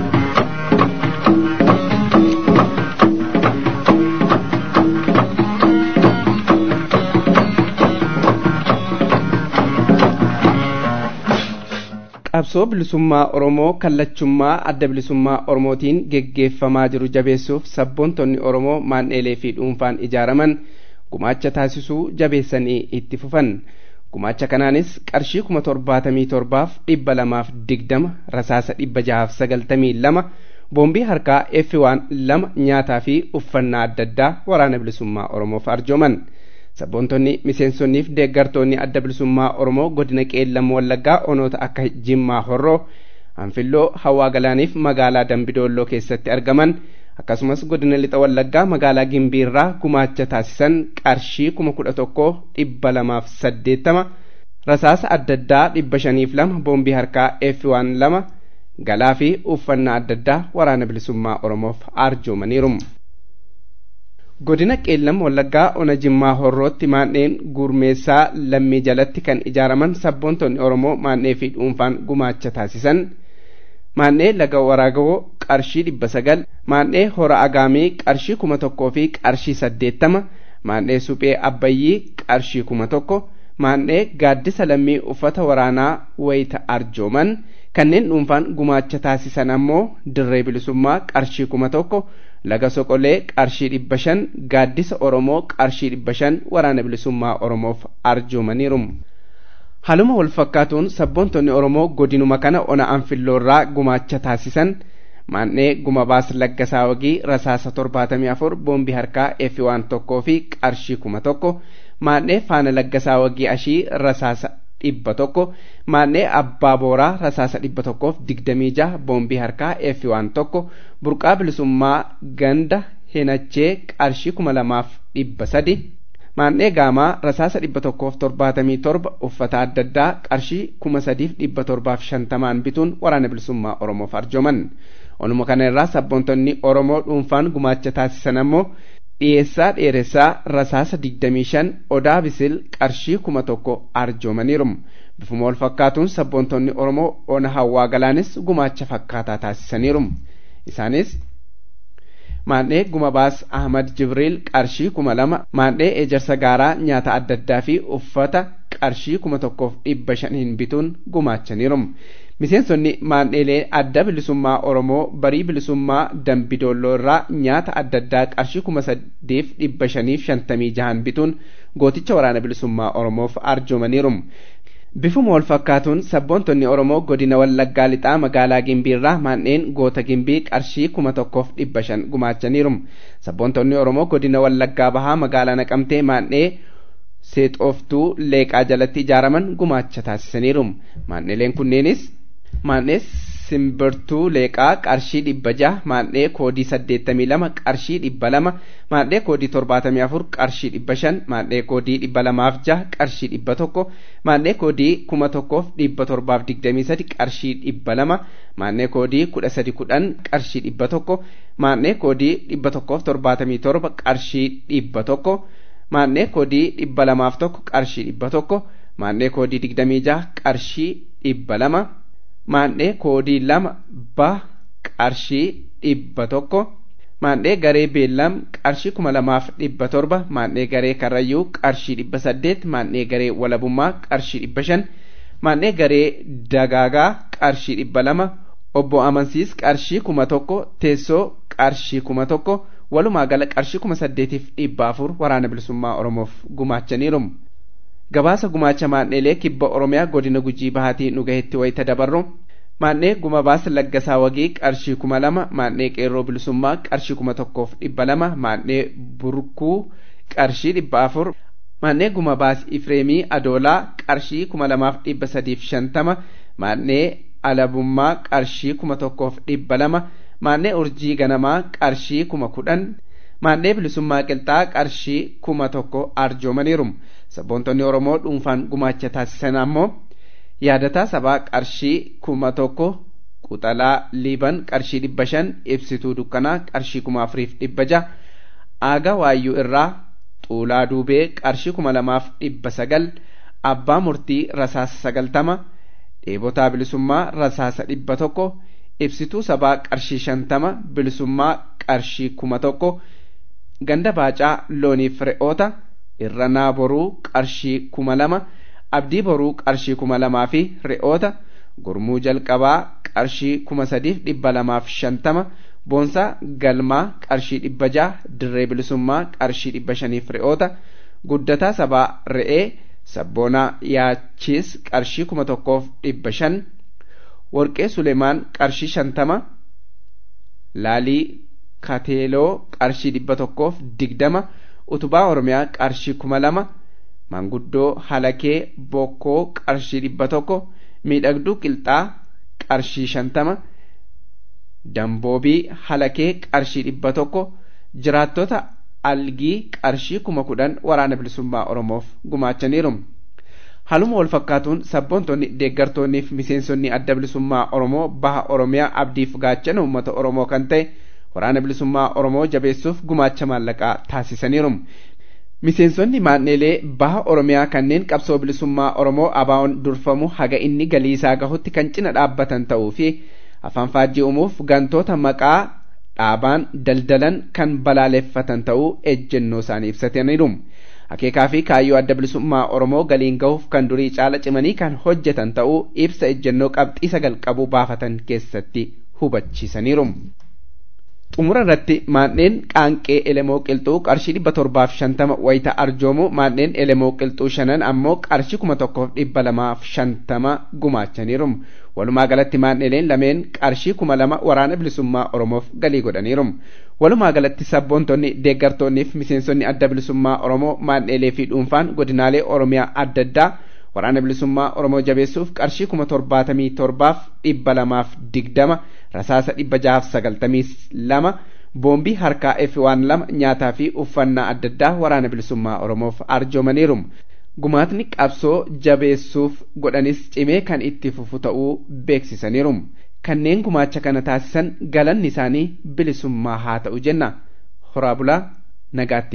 qabsoo bilisummaa oromoo kallachummaa adda bilisummaa oromootiin geggeeffamaa jiru jabeessuuf sabboontonni oromoo maanneelee fi dhuunfaan ijaaraman gumaacha taasisuu jabeessanii itti fufan gumaacha kanaanis qarshii kuma torbaatamii torbaaf dhibba lamaaf digdama rasaasa dhibba jahaaf sagaltamii lama boombii harkaa effi waan lama nyaataa fi uffannaa adda addaa waraana bilisummaa oromoof arjooman sabboontonni miseensonniif deeggartoonni adda bilisummaa oromoo godina qeellam wallaggaa onoota akka jimmaa horroo anfilloo hawaa galaaniif magaalaa dambidoolloo keessatti argaman akkasumas godina lixa wallaggaa magaalaa gimbiirraa gumaacha taasisan qarshii kuma kudha tokko dhibba lamaaf saddeettama rasaasa adda addaa dhibba shaniif lama boombii harkaa eeffi waan lama galaa fi uffannaa adda addaa waraana bilisummaa oromoof arjoomaniiru. godina qeellam wallaggaa ona jimmaa horrootti maandheen gurmeessaa lammii jalatti kan ijaaraman sabboontonni oromoo maandhee fi dhuunfaan gumaacha taasisan maandhee laga waraagawoo qarshii dhibba sagal maandhee hora agaamii qarshii kuma tokkoo fi qarshii saddeettama maandhee suphee abbayyii qarshii kuma tokko maandhee gaaddisa lammii uffata waraanaa wayita arjooman kanneen dhuunfaan gumaacha taasisan ammoo dirree bilisummaa qarshii kuma tokko laga soqolee qarshii dhibba shan gaaddisa oromoo qarshii dhibba shan waraana bilisummaa oromoof arjoomaniiru haluma wal fakkaatuun sabboontonni oromoo godinuma kana ona anfilloorraa gumaacha taasisan maandhee guma baas laggasaa wagii rasaasa torbaatamii afur boombii harkaa efi waan tokkoo fi qarshii kuma tokko maandhee faana laggasaa wagii ashii rasaasa dhibba tokko maandhee abbaa booraa rasaasa dhibba tokkoof digdamii jaha boombii harkaa efi waan tokko burqaa bilisummaa ganda hinachee qarshii kuma lamaaf dhibba sadi maandhee gaamaa rasaasa dhibba tokkoof torbaatamii torba uffata adda addaa qarshii kuma sadiif dhibba torbaaf shantamaan bituun waraana bilisummaa oromoof arjooman onuma kana irraa sabboontonni oromoo dhuunfaan gumaacha taasisan ammoo dhiyeessaa dheeressaa rasaasa digdamii shan odaa bisil qarshii kuma tokko arjoomaniiru bifuma wal fakkaatuun sabboontonni oromoo ona hawaa galaanis gumaacha fakkaataa taasisaniiru isaanis maandhee guma baas ahmad jibriil qarshii kuma lama maandhee ejersa gaaraa nyaata adda addaa fi uffata qarshii kuma tokkoof dhibba shaniin bituun gumaachaniiru miseensonni maandheelee adda bilisummaa oromoo barii bilisummaa dambidoolloo irraa nyaata adda addaa qarshii kuma saddeef dhibba shaniif shantamii jahan bituun gooticha waraana bilisummaa oromoof arjoomaniiru bifuma wal fakkaatuun sabboontonni oromoo godina wallaggaa lixaa magaalaa gimbiirraa maandheen goota gimbii qarshii kuma tokkoof dhibba shan gumaachaniiru sabboontonni oromoo godina wallaggaa bahaa magaalaa naqamtee maandhee seexooftuu leeqaa jalatti ijaaraman gumaacha taasisaniiru maandheeleen kunneenis maandhee simbirtuu leeqaa qarshii dhibba jaha maandhee koodii saddeettamii lama qarshii dhibba lama maandhee koodii torbaatamii afur qarshii dhibba shan maandhee koodii dhibba lamaaf jaha qarshii dhibba tokko maandhee koodii kuma tokkoof dhibba torbaaf digdamii sadi qarshii dhibba lama maandhee koodii kudha sadi kudhan qarshii dhibba tokko maandhee koodii dhibba tokkoof torbaatamii torba qarshii dhibba tokko maandhee koodii dhibba lamaaf tokko qarshii dhibba tokko maandhee koodii digdamii jaha qarshii dhibba lama maandhee koodii lama ba qarshii dhibba tokko maandhee garee beellam qarshii kuma lamaaf dhibba torba maandhee garee karrayyuu qarshii dhibba saddeet maandhee garee walabummaa qarshii dhibba shan maandhee garee dagaagaa qarshii dhibba lama obbo amansiis qarshii kuma tokko teessoo qarshii kuma tokko walumaa gala qarshii kuma saddeetiif dhibba afur waraana bilisummaa oromoof gumaachaniiru gabaasa gumaacha maan'eelee kibba oromiyaa godina gujii bahaatii nu gahetti wayita dabarru maan'ee guma baasa laggasaa wagii qarshii kuma lama maan'ee qeerroo bilisummaa qarshii kuma tokkoof dhibba lama maan'ee burkuu qarshii dhibba afur maan'ee guma baas ifreemii adoolaa qarshii kuma lamaaf dhibba sadiif shantama maan'ee alabummaa qarshii kuma tokkoof dhibba lama maan'ee urjii ganamaa qarshii kuma kudhan maan'ee bilisummaa qilxaa qarshii kuma tokko arjoomaniiru sabboontonni oromoo dhuunfaan gumaacha taasisan ammoo yaadataa sabaa qarshii kuma tokko quxalaa liiban qarshii dhibba shan ibsituu dukkanaa qarshii kuma afuriif dhibba jaha aaga waayyuu irraa xuulaa duubee qarshii kuma lamaaf dhibba sagal abbaa murtii rasaasa sagaltama dheebotaa bilisummaa rasaasa dhibba tokko ibsituu sabaa qarshii shantama bilisummaa qarshii kuma tokko ganda baacaa looniif re'oota irranaa boruu qarshii kuma lama abdii boruu qarshii kuma lamaa fi re'oota gurmuu jalqabaa qarshii kuma sadiif dhibba lamaaf shantama boonsaa galmaa qarshii dhibba jaha dirree bilisummaa qarshii dhibba shaniif re'oota guddataa sabaa re'ee sabboonaa yaachiis qarshii kuma tokkoof dhibba shan warqee sulemaan qarshii shantama laalii kateeloo qarshii dhibba tokkoof digdama utubaa oromiyaa qarshii kuma lama manguddoo halakee bokkoo qarshii dhibba tokko miidhagduu qilxaa qarshii shantama damboobii halakee qarshii dhibba tokko jiraattota algii qarshii kuma kudhan waraana bilisummaa oromoof gumaachaniiru haluma wal fakkaatuun sabboontonni deeggartoonnii fi miseensonni adda bilisummaa oromoo baha oromiyaa abdiif gaachana uummata oromoo kan ta'e waraana bilisummaa oromoo jabeessuuf gumaacha maallaqaa taasisaniiru miseensonni maanneelee baha oromiyaa kanneen qabsoo bilisummaa oromoo abaa'oon durfamu haga inni galii isaa gahutti kan cina dhaabbatan ta'uu fi afaan faajjii uumuuf gantoota maqaa dhaabaan daldalan kan balaaleffatan ta'uu ejjennoo isaanii ibsataniiru. akeekaa fi kaayyoo adda bilisummaa oromoo galiin gahuuf kan durii caala cimanii kan hojjetan ta'uu ibsa ejjennoo qabxii sagal qabu baafatan keessatti hubachiisaniiru. xumura irratti maanneen qaanqee elemoo qilxuu qarshii dhibba torbaaf shantama wayita arjoomu maanneen elemoo qilxuu shanan ammoo qarshii kuma tokkoof dhibba lamaaf shantama gumaachaniiru walumaa galatti maanneleen lameen qarshii kuma lama waraana bilisummaa oromoof galii godhaniiru walumaa galatti sabboontonni deeggartoonnii fi miseensonni adda bilisummaa oromoo maanneelee fi dhuunfaan godinaalee oromiyaa adda addaa waraana bilisummaa oromoo jabeessuuf qarshii kuma torbaatamii torbaaf dhibba lamaaf digdama rasaasa dhibba jahaaf sagaltamii lama boombii harkaa f waan lama nyaataa fi uffannaa adda addaa waraana bilisummaa oromoof arjoomaniiru gumaatni qabsoo jabeessuuf godhanis cimee kan itti fufu ta'uu beeksisaniiru kanneen gumaacha kana taasisan galanni isaanii bilisummaa haa ta'u jenna horaa bulaa nagaatti.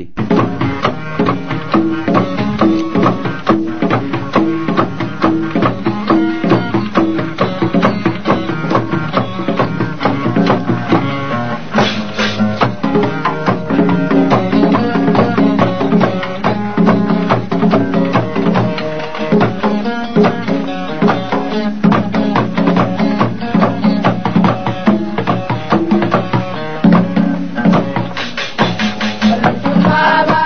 Baba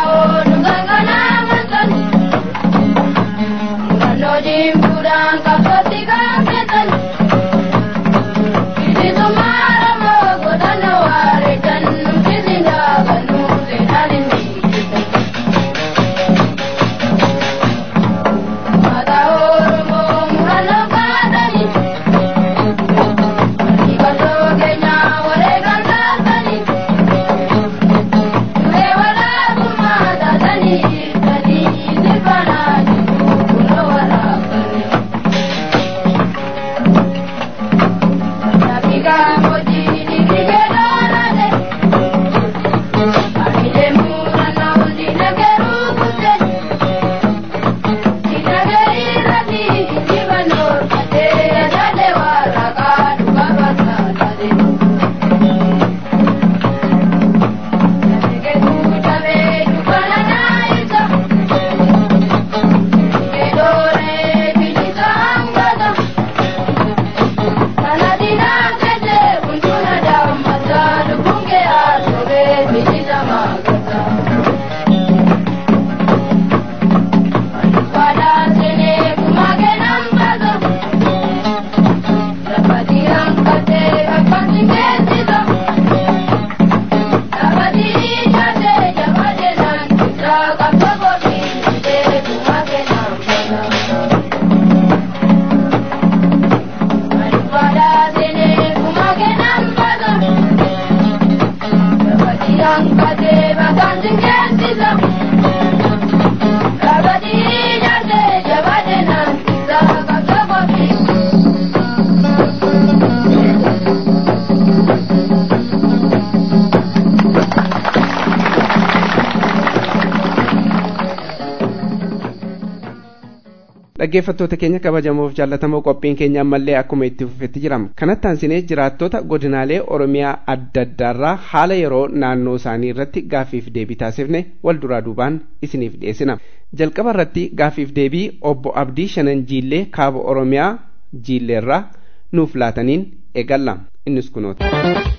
dhaggeeffattoota keenya kabajamoof jaallatamoo qophiin keenya ammallee akkuma itti fufetti jirama kanatti aansinee jiraattota godinaalee oromiyaa adda addaarraa haala yeroo naannoo isaanii irratti gaaffiif deebii taasifne wal duraa duubaan isiniif dhiyeessina jalqaba irratti gaaffiif deebii obbo abdii shanan jiillee kaaba oromiyaa jiilleerraa nuuf laataniin eegalla innis kunoota.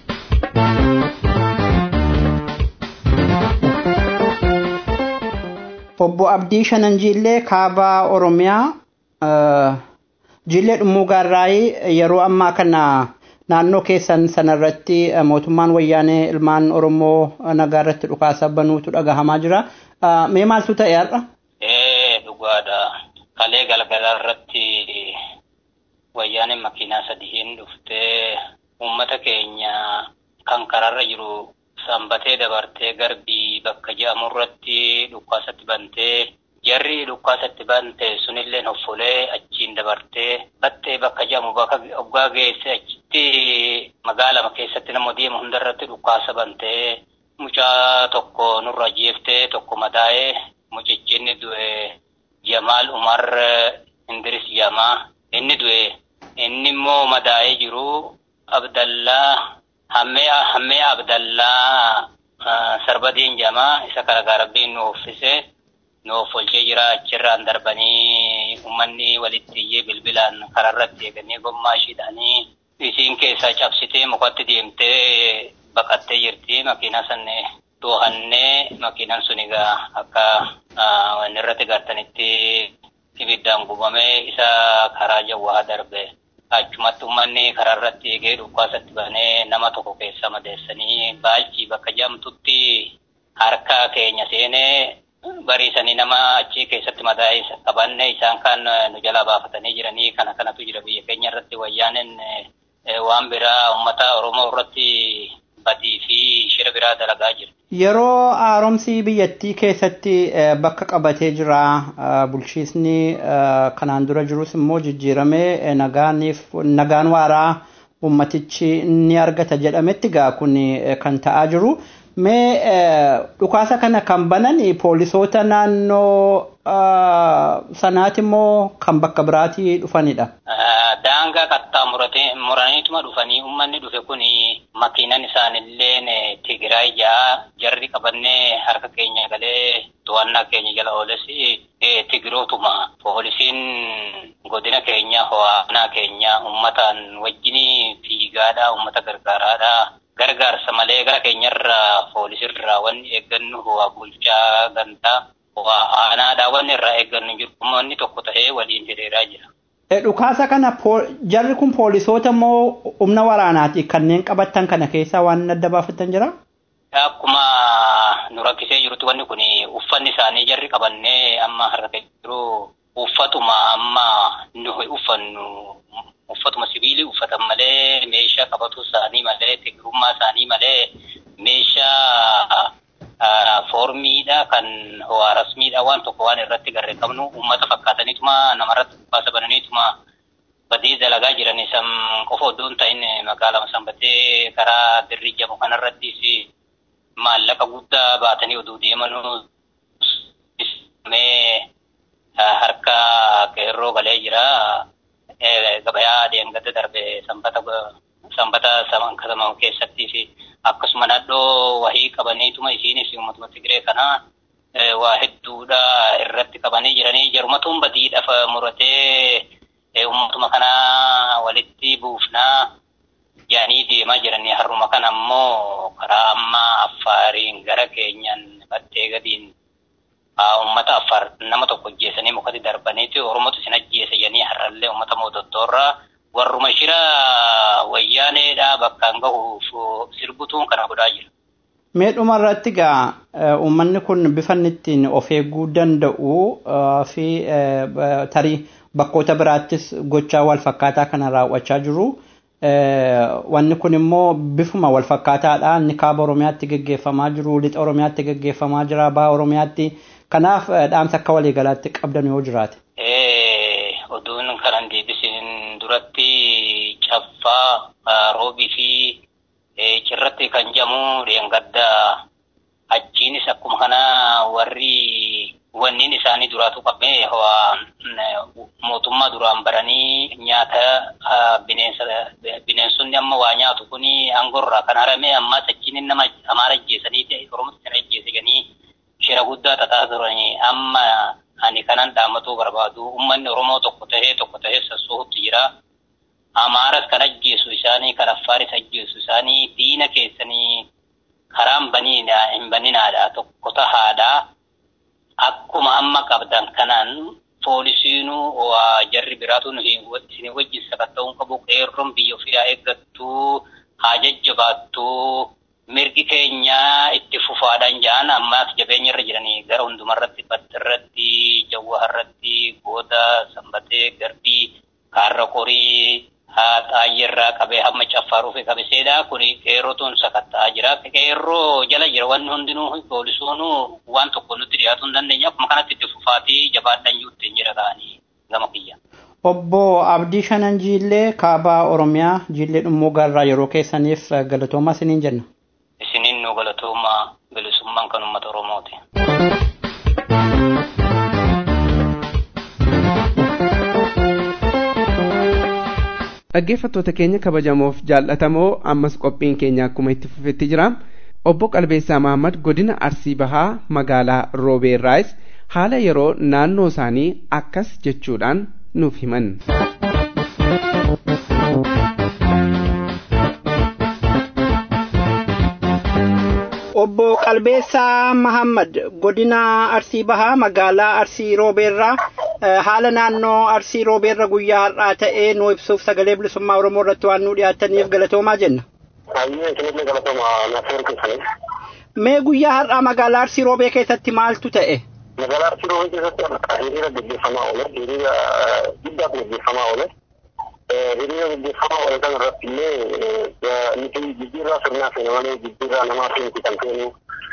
obbo abdii shanan jiillee kaaba oromiyaa jiillee dhummuu gaarraayii yeroo ammaa kana naannoo keessan sanarratti mootummaan wayyaanee ilmaan oromoo nagaa irratti dhukaasa banuutu dhagahamaa jira mee maaltu ta'e har'a? ee dhugaadha kalee galgala irratti wayyaaneen makiinaa sadiin dhuftee uummata keenya kan karaarra jiru sanbatee dabartee garbii bakka jedhamurratti dhukkaasatti bantee jarri dhukkaasatti bante sunillee hoffolee achiin dabartee battee bakka jedhamu bakka oggaa geesse achitti magaalama keessatti nama deemu hundarratti dhukkaasa bantee mucaa tokko nurra jeeftee tokko madaa'ee mucichi du'e Jamaal Umar Indiris Jamaa inni du'e inni immoo madaa'ee jiru Abdallaa hammee hammee abdallaa sarbadiin jamaa isa kana garabbiin nu uffise nu offolchee jira achirraan darbanii ummanni walitti iyyee bilbilaan kararratti eeganii gommaa ishiidhaanii isiin keessaa cabsitee mukatti deemtee baqattee jirti makiinaa sanne doohannee makiinaan sun egaa akka wanni irratti gartanitti ibiddaan gubamee isa karaa jawwaa darbe. achumatti uummanni karaa irratti eegee dhukkaasatti banee nama tokko keessa madeessanii baalchii bakka jedhamtutti harka keenya seenee bariisanii nama achi keessatti madaa'ee qabanne isaan kan nu jalaa baafatanii jiranii kana kanatu jira biyya keenya irratti wayyaaneen waan biraa uummata oromoo irratti badii fi shira biraa dalagaa jira. Yeroo haaromsi biyyattii keessatti bakka qabatee jira bulchiisni kanaan dura jirus immoo jijjiiramee nagaaniif nagaan waaraa ummatichi ni argata jedhametti gaa kun kan ta'aa jiru. Mee dhukaasa kana kan banan poolisoota naannoo sanaati immoo kan bakka biraatii dhufanidha. Daangaa qaxxaamuraniituma dhufanii uummanni dhufe kun makiinan isaanillee Tigraay jaa jarri qabannee harka keenya galee to'annaa keenya jala ooles Tigirootuma poolisiin godina keenya ho'aanaa keenya uummataan wajjin fiigaadhaa uummata gargaaraadhaa. gargaarsa malee gara keenyarraa poolisirraa wanni eeggannu ho'aa bulchaa gantaa ho'aa aanaadhaa wanni irraa eeggannu jiru uummanni tokko ta'ee waliin hiriiraa jira. Dhukaasa kana jarri kun poolisoota moo humna waraanaati kanneen qabattan kana keessaa waan adda baafattan jira? Akkuma nu rakkisee jirutti wanni kun uffanni isaanii jarri qabannee amma harka jiru uffatuma amma nu uffannu uffatuma sibiilii uffatan malee meeshaa qabatu isaanii malee tigirummaa isaanii malee meeshaa foormiidha kan ho'aa rasmiidha waan tokko waan irratti garree qabnu uummata fakkaataniituma namarratti dhukaasa bananiituma badii dalagaa jiran isan qofa oddoo hin ta'in magaalaa sanbatee karaa dirrii jamu kanarrattis maallaqa guddaa baatanii oduu deemanuu harka qeerroo galee jira. gabayaa deemgada darbe sanbata sanbata saman kasamamu keessatti fi akkasuma naannoo wahii qabaniituma isiinis uummatuma Tigree kana waa hedduudha irratti qabanii jiranii jarumatuun badiidhaaf muratee uummatuma kana walitti buufnaa yaanii deemaa jiranii harruma kana ammoo karaa ammaa affaariin gara keenyan battee gadiin uummata affaar nama tokko ajjeesanii mukatti darbaniiti oromootu isin ajjeese jedhanii har'allee uummata mootottoorraa warruma shira wayyaaneedha bakkaan gahuuf sirbutuun kana godhaa jira. Mee dhuma irratti gaa uummanni kun bifa ittiin of eeguu danda'u fi tarii bakkoota biraattis gochaa wal fakkaataa kana raawwachaa jiru. wanni kun immoo bifuma wal fakkaataadha inni kaaba oromiyaatti geggeeffamaa jiru lixa oromiyaatti geggeeffamaa jira baha oromiyaatti kanaaf dhaamsa akka waliigalaatti qabdan yoo jiraate. oduun kanan deebisiin duratti caffaa roobii fi cirratti kan jedhamu dheengadda achiinis akkuma kana warri wanniin isaanii duraatu qabee mootummaa duraan baranii nyaata bineensa bineensonni amma waa nyaatu kun hangorraa kan harame ammas achiin nama amaara ajjeesanii oromoo sana ajjeesanii shira guddaa tataa turanii amma ani kanan dhaammatuu barbaadu ummanni oromoo tokko tahee tokko tahee sassoohutti jira. Amaaras kan ajjeesu isaanii kan affaaris ajjeesu isaanii diina keessanii karaan baniidha hin baninaadha tokko tahaadha. Akkuma amma qabdan kanaan poolisiinuu waa jarri biraatu isin wajjin sakatta'uun qabu qeerroon biyya ofii haa eeggattuu haa jajjabaattuu mirgi keenya itti fufaadhaan ja'an ammaas jabeenya irra jiranii gara hundumarratti battirratti jawwaharratti gooda sanbatee garbii kaarra qorii xaayyirraa qabee hamma caffaaruu fi qabiseedha kun qeerrotuun sakatta'aa jira qeerroo jala jira wanni hundinuu poolisuunuu waan tokko nutti dhiyaatu hin dandeenya akkuma kanatti itti fufaatii jabaadhaan juutti hin jira ta'anii gama kiyya. Obbo Abdii Shanan Jiillee kaabaa Oromiyaa Jiillee Dhummuu Gaarraa yeroo keessaniif galatoomaa isiniin jenna. Isiniin nu galatooma bilisummaan kan uummata Oromooti. dhaggeeffattoota keenya kabajamoof jaallatamoo ammas qophiin keenya akkuma itti fufetti jira obbo qalbeessaa mahammad godina arsii bahaa magaalaa roobeerraayis haala yeroo naannoo isaanii akkas jechuudhaan nuuf himan. obbo qalbeessaa mahammad godina arsii bahaa magaalaa arsii roobeerraa haala naannoo arsii roobeerra guyyaa har'aa ta'ee nu ibsuuf sagalee bilisummaa oromoo irratti waan nu dhiyaataniif galatoomaa jenna. Mee guyyaa har'aa magaalaa arsii roobee keessatti maaltu ta'e? Magaalaa arsii roobee keessatti hiriira gaggeeffamaa oole hiriira guddaatu gaggeeffamaa oole. hiriira gaggeeffamaa oole kan irratti illee nuti jijjiirraa sirnaa feene malee jijjiirraa namaa feene kan feenu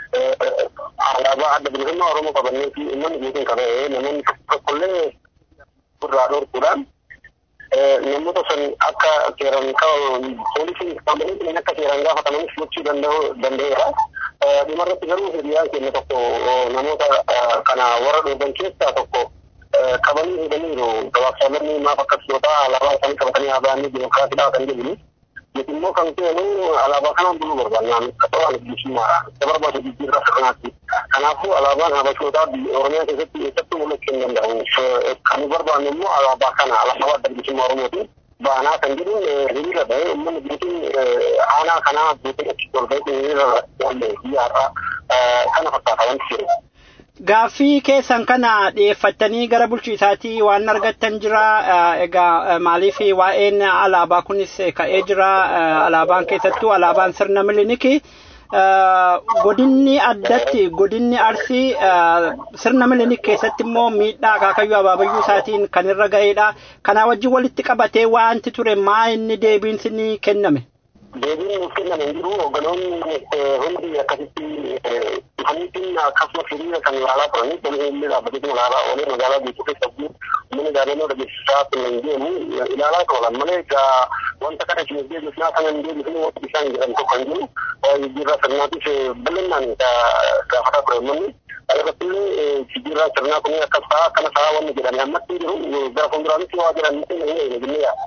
alaabaa adda bilisummaa oromoo qabannee fi uummanni guutuun qabee namoonni tokkollee irraa dhorkuudhaan namoota san akka seeran poolisiin qabanii akka seeran gaafataman gochuu danda'eera. Dhumarratti garuu hiriyaan keenya tokko namoota kana warra dhorban keessaa tokko qabanii hidhaniiru gabaabsaalonni maaf akkas yoo ta'a alaabaa isaanii qabatanii haa ba'anii dimokiraatiidhaa kan jedhani. Nuti immoo kan seenu alaabaa kanaan buluu barbaannaan qabaan bilisummaadha. Isa barbaadu jijjiirraa sirnaatti. Kanaafuu alaabaan habashootaa Oromiyaa keessatti eessattuu mul'achuu hin danda'u. Kan barbaannu immoo alaabaa kana alaabaa adda bilisummaa Oromooti. Baanaa kan jedhuun hiriira ta'e uummanni guutuun aanaa kanaa guutuun achi ol ba'e hiriira biyya har'aa kana fakkaata wanti jiru. Gaaffii keessan kana dhiyeeffattanii gara bulchiisaatii waan argattan jira. Egaa maaliif waa'een alaabaa kunis ka'ee jira. Alaabaan keessattuu alaabaan sirna miliniki. Godinni addatti godinni arsii sirna milinik keessatti immoo miidhaa akaakayyuu abaabayyuu isaatiin kan irra ga'edha. Kanaa wajjin walitti qabatee wanti ture maa inni deebiin ni kenname? Deebiin nuuf kenname hin jiru hogganoonni hundi akkasitti dhufaniitiin akkasumas hiriira kan ilaalaa turanii poolisiin dhaabbatee ilaalaa oolee magaalaa guutuu keessatti uummanni gaazexaa dhageessisaa kun hin deemu ilaalaa turan malee egaa wanta kana isin deebisnaa kana hin deebisne wanti isaan jedhan tokko hin jiru jijjiirraa sirnaatiif bal'inaan gaafataa ture uummanni irrattillee jijjiirraa sirnaa kun akkas ta'a akkana ta'a wanni jedhanii ammatti jiru gara fuulduraatti waa jedhan hin jennee yaada.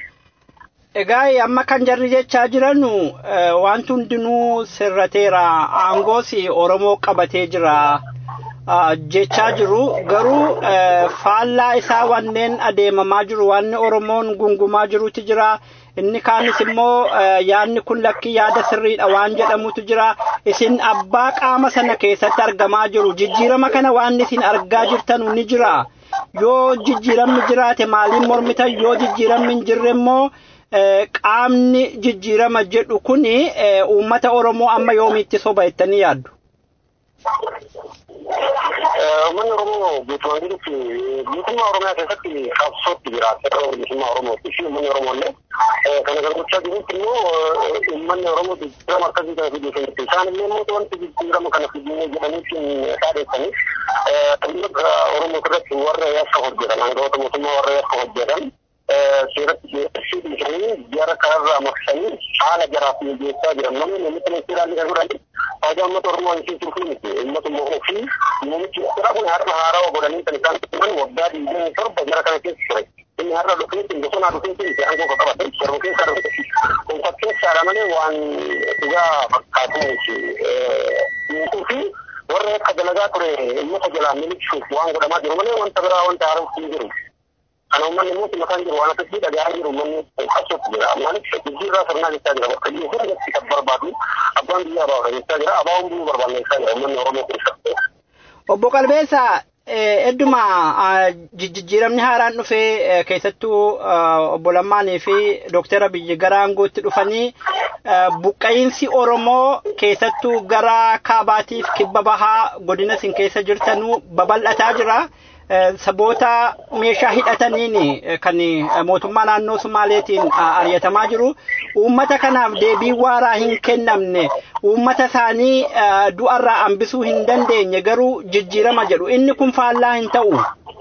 Egaa amma kan jarri jechaa jiran wanti hundinuu sirrateera aangoos Oromoo qabatee jira jechaa jiru garuu faallaa isaa wanneen adeemamaa jiru wanni Oromoon gungumaa jirutu jira inni kaanis immoo yaadni kun lakki yaada sirriidha waan jedhamutu jira isin abbaa qaama sana keessatti argamaa jiru jijjiirama kana waan isin argaa jirtanu ni jira yoo jijjiiramni jiraate maaliin mormitan yoo jijjiiramni hin jirre immoo qaamni jijjiirama jedhu kun uummata Oromoo amma yoomiitti soba jettanii yaaddu? Uummanni Oromoo guutumaan jirutti guutummaa Oromiyaa keessatti qabsootti jira. Seera bilisummaa Oromooti fi uummanni Oromoo illee kana kan gochaa jirutti immoo uummanni Oromoo jijjiirama akkasii kana fiduu keessatti isaan illee immoo wanti jijjiirama kana fiduu jedhaniitiin dhaadheessanii dhimmoota Oromoo irratti warra yakka hojjetan aangawoota mootummaa warra yakka hojjetan seeratti dhiyeessuu dhiisanii jara kanarraa maksanii haala jaraaf mijeessaa jiran namni namicha ministeeraan kan godhani faayidaa uummata Oromoo hin turuu miti uummatuma ofii namichi jara kun har'a haarawaa godhanii kan isaan turan waggaa digdamii torba jara kana keessa ture. inni har'a dhufeetiin bosonaa dhufeetiin itti aangoo qabate yeroo keessa dhufe kun fakkeessaadha malee waan dhugaa fakkaatu miti fi warra akka dalagaa ture uummata jalaa miliquuf waan godhamaa jiru malee wanta biraa wanta haaraa hin jiru. Kana uummanni immoo mataan jiru waan akkasii dhagahaa jiru uummanni qabsootti jira. Maaliif jijjiirraa sirnaa jechaa jira bakka iyyuu hundatti kan barbaadu abbaan biyyaa baafata jechaa jira abaawwan biyyu barbaanneessaa jira uummanni Oromoo keessatti. Obbo Qalbeessaa hedduma jijjiiramni haaraan dhufee keessattuu obbo Lammaanii fi Dooktara Biyyi gara aangootti dhufanii buqqa'iinsi Oromoo keessattuu gara kaabaatiif kibba bahaa godina isin keessa jirtanuu babal'ataa jira. Saboota meeshaa hidhataniin kan mootummaa naannoo Sumaaleetiin ari'atamaa jiru. Uummata kanaaf deebii waaraa hin kennamne uummata isaanii du'arraa hambisuu hin dandeenye garuu jijjiirama jedhu inni kun faallaa hin ta'u.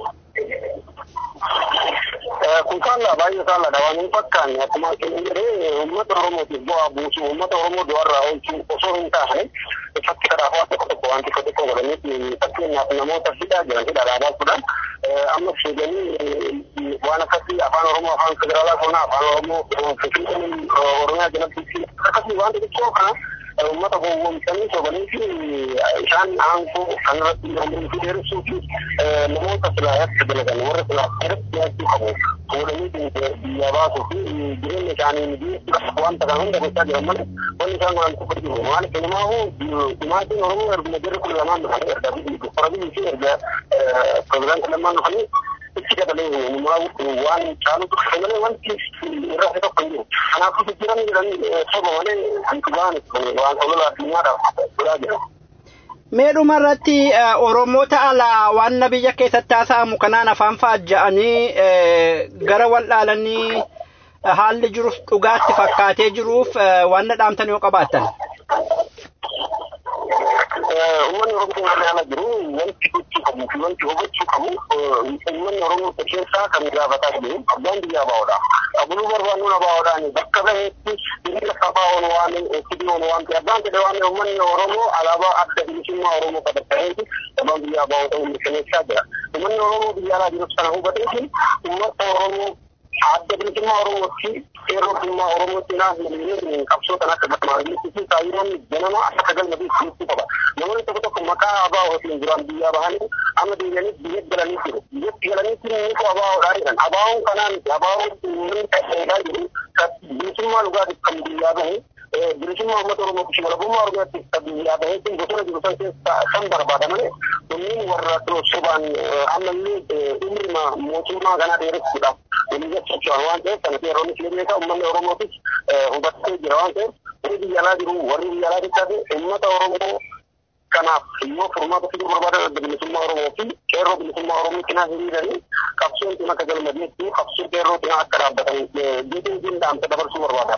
Kun faallaa baay'ee faallaadha waan hin fakkaanne akkuma isin jedhee uummata Oromootiif bu'aa buusuu uummata Oromoo du'arraa oolchuu osoo hin taane fakki kanaaf waan tokko tokko waan tokko tokko godhanii fakkeenyaaf namoota hidhaa jiran hidhaa dhaabachuudhaan amma sheeganii waan akkasii afaan Oromoo afaan federaalaa sonaa afaan Oromoo finfinnee Oromiyaa jalatti akkasii waan xixiqqoo kana uummata gowwoomsanii sobanii fi isaan aangoo kanarratti dandeenyuu dheeressuu fi namoota silaayatti dalagan warra silaayatti dhiyaachuu qabu fuudhanii biyya baasuu fi jireenya isaanii mijeessuudhaaf wanta kana hunda gochaa jiran malee wanni isaan godhan tokko jiru maaliif innumaahu dhumaatiin Oromoo erguma jarri kun lamaan dhufanii erga doktora biyyi fi erga pirezidaanti lamaan dhufanii itti dabalee innumaahu waan caalu dhufe malee wanti irraa fi tokko hin jiru kanaafuu jijjiiramni jedhanii soba malee waan waan olola addunyaadhaaf godhaa jiran. Meedhuma irratti Oromoota alaa waan biyya keessatti haasa'amu kanaan afaan faajja'anii gara wallaalanii haalli jirus dhugaatti fakkaatee jiruuf waan dhaamtan yoo qabaattan. Uummanni Oromoo warri ala jiru wanti gochuu qabu fi wanti hubachuu qabu uummanni Oromoo keessaa kan gaafataa jiru abbaan biyyaa baa'oodha. Abuluu barbaannuun abaa'oodhaan bakka baheetti biyya sabaa'oon waan fidiyoon waan ta'e abbaan jedhe waan uummanni Oromoo alaabaa adda bilisummaa Oromoo qabatanii abbaan biyyaa baa'oo ta'uu mirkaneessaa jira. Uummanni Oromoo biyya alaa jirus kana hubateetiin uummata Oromoo adda bilisummaa Oromootti seeroo bilisummaa Oromootti naaf miliyoonni qabsootan akka gammachiisu fi kaayyoon ganama akka galmatti kunuunsuu qaba. Namoonni tokko tokko maqaa abaa ofiin duraan biyyaa bahanii amma deebi'anii biyya galanii jiru. Biyyatti galanii jiru nutu abaawoodhaa jedhan. Abaawoon kanaan abaawoon uummanni ta'eedhaa jiru bilisummaa dhugaatiif kan biyyaa bahe bilisummaa uummata Oromootti fi walabummaa Oromiyaatti kan biyyaa bahee kun bosona jiru san keessa kan barbaada malee kunniin warra sobaan ammallee umrima mootummaa kanaa dheeressuudhaaf waliin socho'an waan ta'eef kana seeronni filanneessa uummanni Oromootis hubattee jira waan ta'eef warri biyya alaa jiru warri biyya alaa jechaate uummata Oromoo kanaaf yoo furmaata fiduu barbaadan adda bilisummaa Oromoo fi qeerroo bilisummaa Oromoo cinaa hiriiranii qabsoon kun akka galmadeetti qabsoo qeerroo cinaa akka dhaabbatan jeetiin dhaamsa dabarsuu barbaada.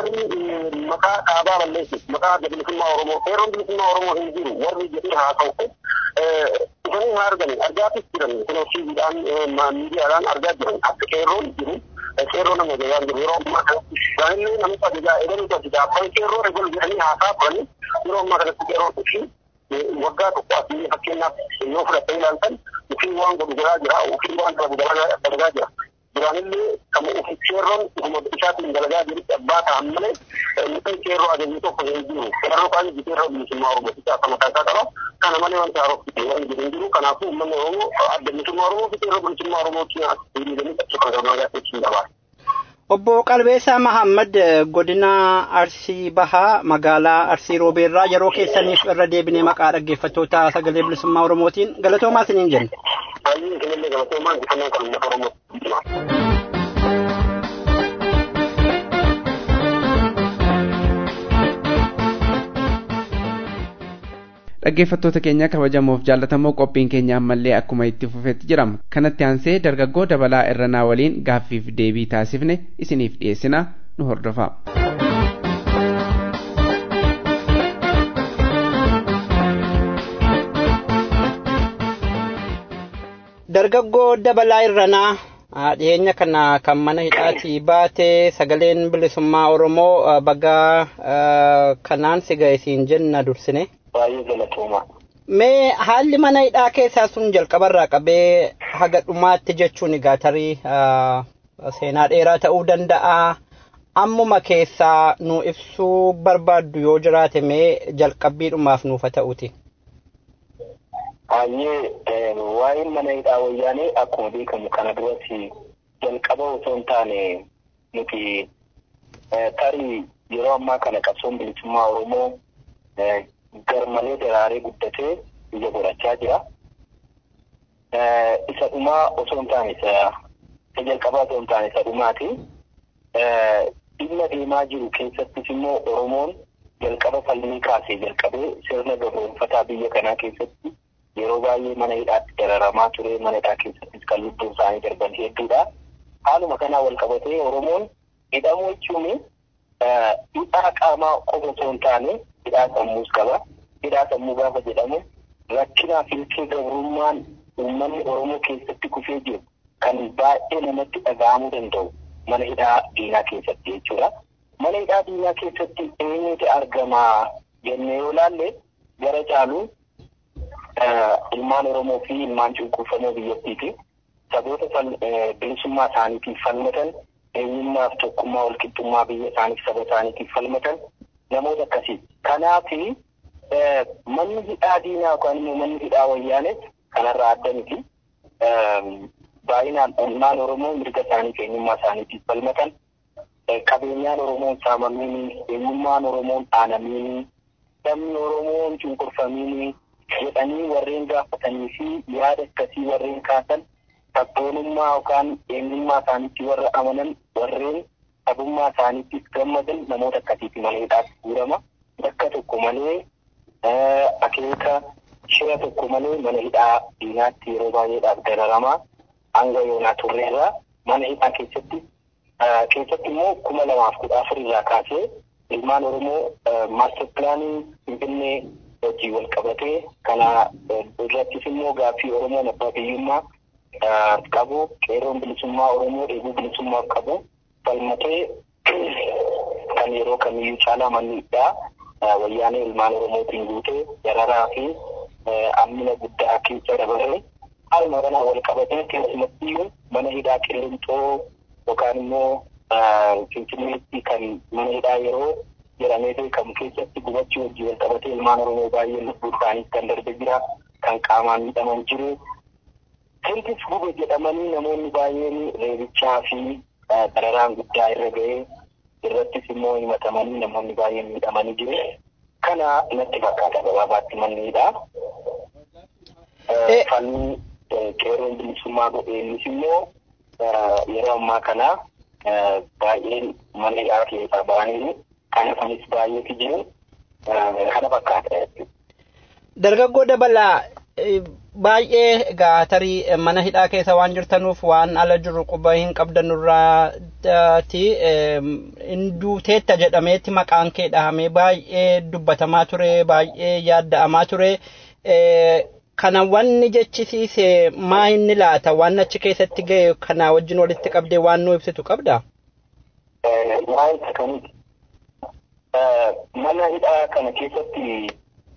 Warri maqaa dhaabaa balleessu maqaa adda bilisummaa Oromoo qeerroon bilisummaa Oromoo hin jiru warri jedhee haa ta'u dhufanii haa argani argaatis jiran kun ofiidhaan miidiyaadhaan argaa jiran akka qeerroon jiru qeerroo nama ajajaa jiru yeroo ammaa kanatti isaanillee namicha ajajaa eegaluutu ajajaa abbaan qeerroo eegalu jedhanii haasaa turanii yeroo ammaa kanatti qeerroo fi waggaa tokko asii fakkeenyaaf yoo fudhattee ilaaltan ofii waan godhu godhaa jira ofii waan dalagu dalagaa jira. Duraanillee kan ofii qeerroon ofuma isaatiin dalagaa jirutti abbaa ta'an malee mucaan qeerroo ajajii tokko hin jiru. Qeerroo kaan itti qeerroo bilisummaa Oromootti akka mataa isaa qaba. Kana malee wanta haarofti waan jedhu hin jiru. Kanaafuu uummanni Oromoo adda bilisummaa Oromoo fi qeerroo bilisummaa Oromootti hiriiranii qabsoo kan gabaabaa jechuun dabaala. Obbo Qalbeessaa Mahammad godina Arsii Bahaa magaalaa Arsii Roobeerraa yeroo keessaniif irra deebinee maqaa dhaggeeffattoota sagalee bilisummaa Oromootiin galatoomaa isiniin jenna. Baay'ee isinillee galatoomaa injifannoo kan uummata Oromoo. dhaggeeffattoota keenya kabajamoof jaallatamoo qophiin keenya ammallee akkuma itti fufetti jirama kanatti aansee dargaggoo dabalaa irranaa waliin gaaffiif deebii taasifne isiniif dhiyeessina nu hordofaa. dargaggoo dabalaa irranaa dhiyeenya kana kan mana hidhaatii baate sagaleen bilisummaa oromoo bagaa kanaan si ga'e jenna dursine. Baay'ee galatooma. Mee haalli mana hidhaa keessaa sun jalqabarraa qabee haga dhumaatti jechuun egaa tarii seenaa dheeraa ta'uu danda'a. Ammuma keessaa nu ibsuu barbaaddu yoo jiraate mee jalqabbiidhumaaf nuufa ta'uti. Baay'ee waa'een mana hidhaa wayyaanee akkuma beekamu kana duratti jalqaba osoo hin taane nuti tarii yeroo ammaa kana qabsoon bilisummaa Oromoo garmalee daraaree guddatee biyya godhachaa jira. Isa dhumaa osoo hin taane isa jalqabaa osoo hin taane isa dhumaati. Dhimma deemaa jiru keessattis immoo Oromoon jalqaba falmii kaasee jalqabee sirna gabroonfataa biyya kanaa keessatti yeroo baay'ee mana hidhaatti dararamaa ture mana hidhaa keessattis kan lubbuun isaanii darban hedduudha. Haaluma kanaa wal qabatee Oromoon hidhamuu jechuun hidhaa qaamaa qofa osoo hin taane hidhaa sammuus qaba. Hidhaa sammuu gaafa jedhamu rakkinaa fi ilkee gabrummaan uummanni Oromoo keessatti kufee jiru kan baay'ee namatti dhaga'amuu danda'u mana hidhaa diinaa keessatti jechuudha. Mana hidhaa diinaa keessatti eenyutu argama jennee yoo laalle gara caalu ilmaan Oromoo fi ilmaan cunqurfamoo biyyattiiti. Saboota bilisummaa isaaniitiif falmatan eenyummaaf tokkummaa walqixxummaa biyya isaaniif saba isaaniitiif falmatan namoota akkasii. Kanaaf manni hidhaa diinaa yookaan immoo manni hidhaa wayyaanes kanarraa adda miti. Baay'inaan ilmaan Oromoo mirga isaaniif eenyummaa isaaniitiif falmatan qabeenyaan Oromoon saamamiini eenyummaan Oromoon dhaanamiini sabni Oromoon cunqurfamiini jedhanii warreen gaafatanii fi yaada akkasii warreen kaasan sabboonummaa yookaan eenyummaa isaaniitti warra amanan warreen sabummaa isaaniittis gammadan namoota akkasiitti mana hidhaatti guurama. Bakka tokko malee akeeka shira tokko malee mana hidhaa diinaatti yeroo baay'eedhaaf dararamaa hanga yoonaa turreerraa mana hidhaa keessatti keessatti immoo kuma lamaaf kudha afur irraa kaasee ilmaan Oromoo maaster pilaanii Finfinnee hojii wal qabatee kana irrattis immoo gaaffii Oromoon abbaa biyyummaa qabu qeeroon bilisummaa Oromoo dheebuu bilisummaa qabu falmatee kan yeroo kamiyyuu caalaa manni hidhaa wayyaanee ilmaan Oromootiin guutee dararaa fi ammina guddaa keessa dabalee haaluma kanaa wal qabatee keessumattiyyuu mana hidhaa qilleenxoo yookaan immoo finfinneetti kan mana hidhaa yeroo jedhamee beekamu keessatti gubachuu hojii wal qabatee ilmaan Oromoo baay'ee lubbuu isaaniif kan darbe jira kan qaamaan miidhaman jiru. Sirnis gube jedhamanii namoonni baay'een reebichaa fi dararaan guddaa irra ga'ee irrattis immoo himatamanii namoonni baay'een miidhamanii jiru. Kana natti fakkaata gabaabaatti manni hidhaa. Falmii qeeroon bilisummaa godheenis immoo yeroo ammaa kana baay'een mana hidhaa keessaa ba'anii kan hafanis baay'eetu jiru kana fakkaata. Dargaggoo dabalaa baay'ee egaa tarii mana hidhaa keessa waan jirtanuuf waan ala jiru quba hin qabdanurraati hinduuteetta jedhameetti maqaan kee dhahamee baay'ee dubbatamaa ture baay'ee yaadda'amaa ture. Kana wanni jechisiise maa inni laata waan achi keessatti ga'e kana wajjin walitti qabdee waan nu ibsitu qabdaa? Waa'ee akkamiiti? Mana hidhaa kana keessatti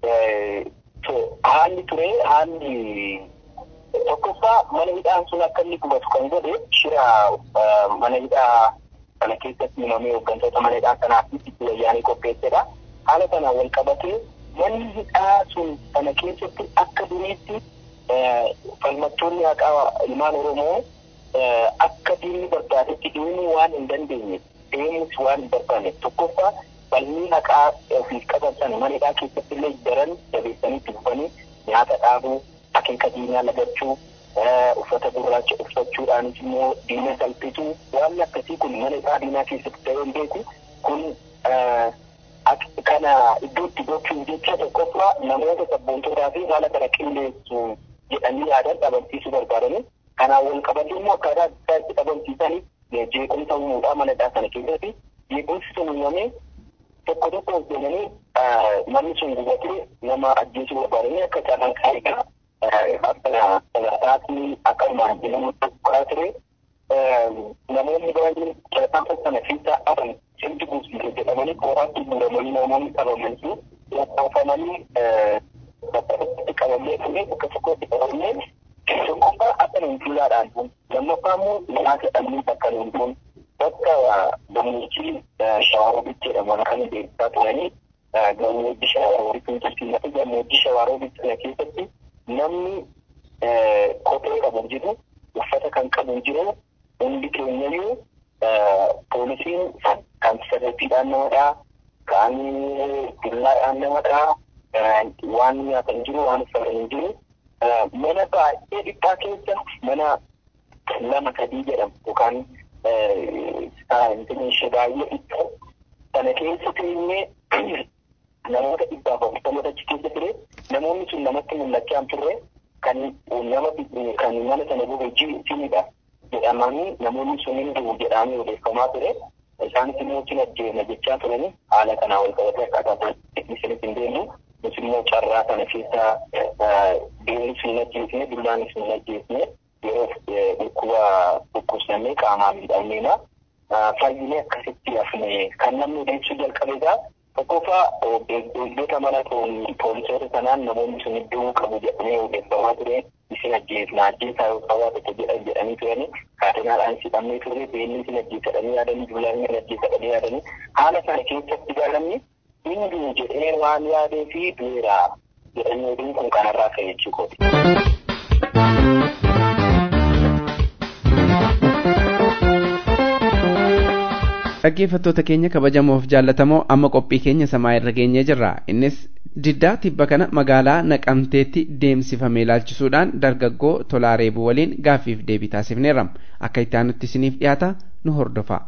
haalli ture haalli tokkoffaa mana hidhaan sun akka inni gubatu kan godhe shira mana hidhaa kana keessatti himamee hooggantoota mana hidhaa kanaaf itti wayyaanii qopheessedha. Haala kanaan wal qabatee manni hidhaa sun kana keessatti akka duriitti falmattoonni haqaa ilmaan Oromoo akka diinni barbaadetti deemuu waan hin dandeenye deemuus waan hin barbaanne tokkoffaa falmii haqaa ofiif qaban sana mana hidhaa keessatti illee daran jabeessanii itti dhufanii nyaata dhaabuu akeeka diinaa lagachuu uffata gurraacha uffachuudhaanis immoo diina salphisuu waan akkasii kun mana hidhaa diinaa keessatti ta'ee hin beeku kun kana iddootti gochuun jecha tokkoffaa namoota sabboontotaa fi haala kana qindeessu jedhanii yaadan dhabamsiisuu barbaadanii kanaan wal qabatee immoo akkaataa addaa itti dhabamsiisanii jeequmsa uumuudhaa manadhaa sana keessatti jeequmsi sun uumamee tokko tokko hojjetanii namni sun gubatee nama ajjeesuu barbaadanii akka carraan qaaliidha. Akka sadarkaatti akka maanjilamu tokko ture namoonni baay'een carraan sana keessaa afan sirbi guutuu jedhamanii kooraatti guuramanii namoonni qabamanii lakkaa'amanii bakka tokkotti qabamee ture bakka tokkotti qabamee tokkoffaa akka nuunfuulaadhaan lammaffaa immoo nyaata dhabnii bakka nuunfuun bakka gammoojjii shawaarobitti jedhaman kan beeksisaa turanii gammoojjii shawaarobitti keessatti gammoojjii shawaarobitti sana keessatti namni kophee qabu jiru uffata kan qabu jiru hundi keenyayyuu poolisiin kan sirriittiidhaan namadhaa kan dullaadhaan namadhaa waan nyaatan jiru waan uffatan jiru mana baay'ee dhiphaa keessa mana lama sadii jedhamu yookaan intini baay'ee dhiphoo sana keessa teenyee namoota dhibbaaf afurtamata achi keessa ture namoonni sun namatti mul'achaa turre kan nama kan mana sana gube jiidha jedhamanii namoonni sun hin du'u jedhamanii odeeffamaa ture isaanis immoo cina ajjeena jechaa turani haala kanaa wal qabatee akkaataa isinitti hin deemu nus immoo carraa kana keessa deemni sun hin ajjeesne dullaan sun hin ajjeesne yeroo dhukkuba dhukkubsannee qaamaa miidhamneena fayyinee akkasitti hafne kan namni odeessuu jalqabeegaa tokkoffaa eegdota mana poolisoota sanaan namoonni sun iddoo qabu jedhamee odeeffamaa ture isin ajjeesna ajjeesaa yoo qabaa tokko jedhan jedhanii turani kaatenaadhaan sidhamnee ture beelli isin ajjeesadhanii yaadanii dulaan isin ajjeesadhanii yaadanii haala sana keessatti gaalamni hinduu jedhee waan yaadee fi du'eera jedhanii oduun kun kanarraa ka'e jechuudha. dhaggeeffattoota keenya kabajamoof jaallatamoo amma qophii keenya samaa irra geenyee jirra innis diddaa tibba kana magaalaa naqamteetti deemsifame ilaalchisuudhaan dargaggoo tolaa reebuu waliin gaaffiif deebii taasifneerra akka itti aanutti isiniif dhiyaata nu hordofa.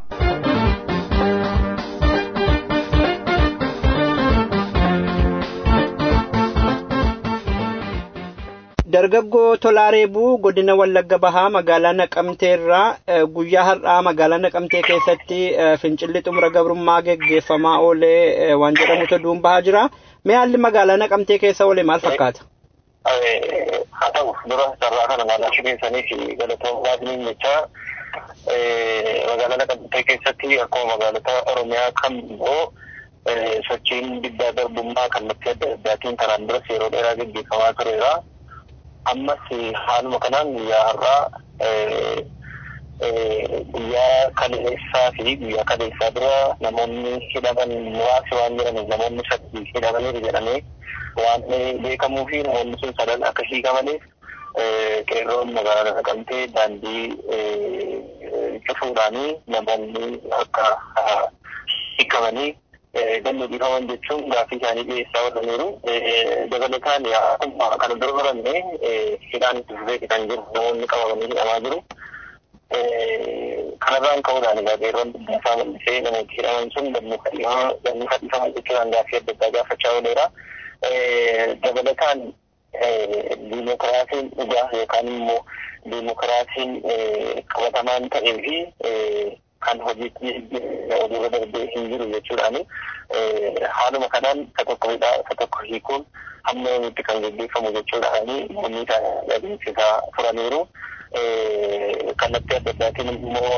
dargaggoo tolaa reebuu godina wallagga bahaa magaalaa naqamteerraa guyyaa har'aa magaalaa naqamtee keessatti fincilli xumura gabrummaa geggeeffamaa oolee waan jedhamutu duun bahaa jira mee haalli magaalaa naqamtee keessa oolee maal fakkaata? haa ta'u dura sarara kana magaalaa keessanii fi galatoommaa isiniin jecha magaalaa naqamtee keessatti akkuma magaalota oromiyaa kam immoo sochiin diddaa garbummaa kallattii adda addaatiin karaan duras yeroo dheeraa geggeeffamaa tureera. ammas haaluma kanaan guyyaa har'aa guyyaa kaleessaa fi guyyaa kaleessaa dura namoonni hidhaman muraasi waan jiraniif namoonni sadii hidhamaniiru jedhamee waan beekamuu fi namoonni sun sadan akka hiikamaniif qeerroon magaalaa naqamtee daandii cufuudhaanii namoonni akka hiikamanii gannu dhiifaman jechuun gaaffii isaanii dhiyeessaa oolaniiru. Dabalataan akkuma kana dura baranne hidhaan itti fufee kan jiru namoonni qabamanii hidhamaa jiru. Kanarraan ka'uudhaan egaa qeerroon isaa mul'isee namooti hidhaman sun gannu kadhiifaman jechuudhaan gaaffii adda addaa gaafachaa ooleera. Dabalataan diimokiraasiin dhugaa yookaan immoo diimokiraasiin qabatamaan ta'ee fi kan hojiitti hojiirra darbee hin jiru jechuudhaani haaluma kanaan isa tokko hidhaa isa tokko hiikuun hamma yoomitti kan gaggeeffamu jechuudhaani namoonni adeemsisaa turaniiru. Kallattii adda addaatiin immoo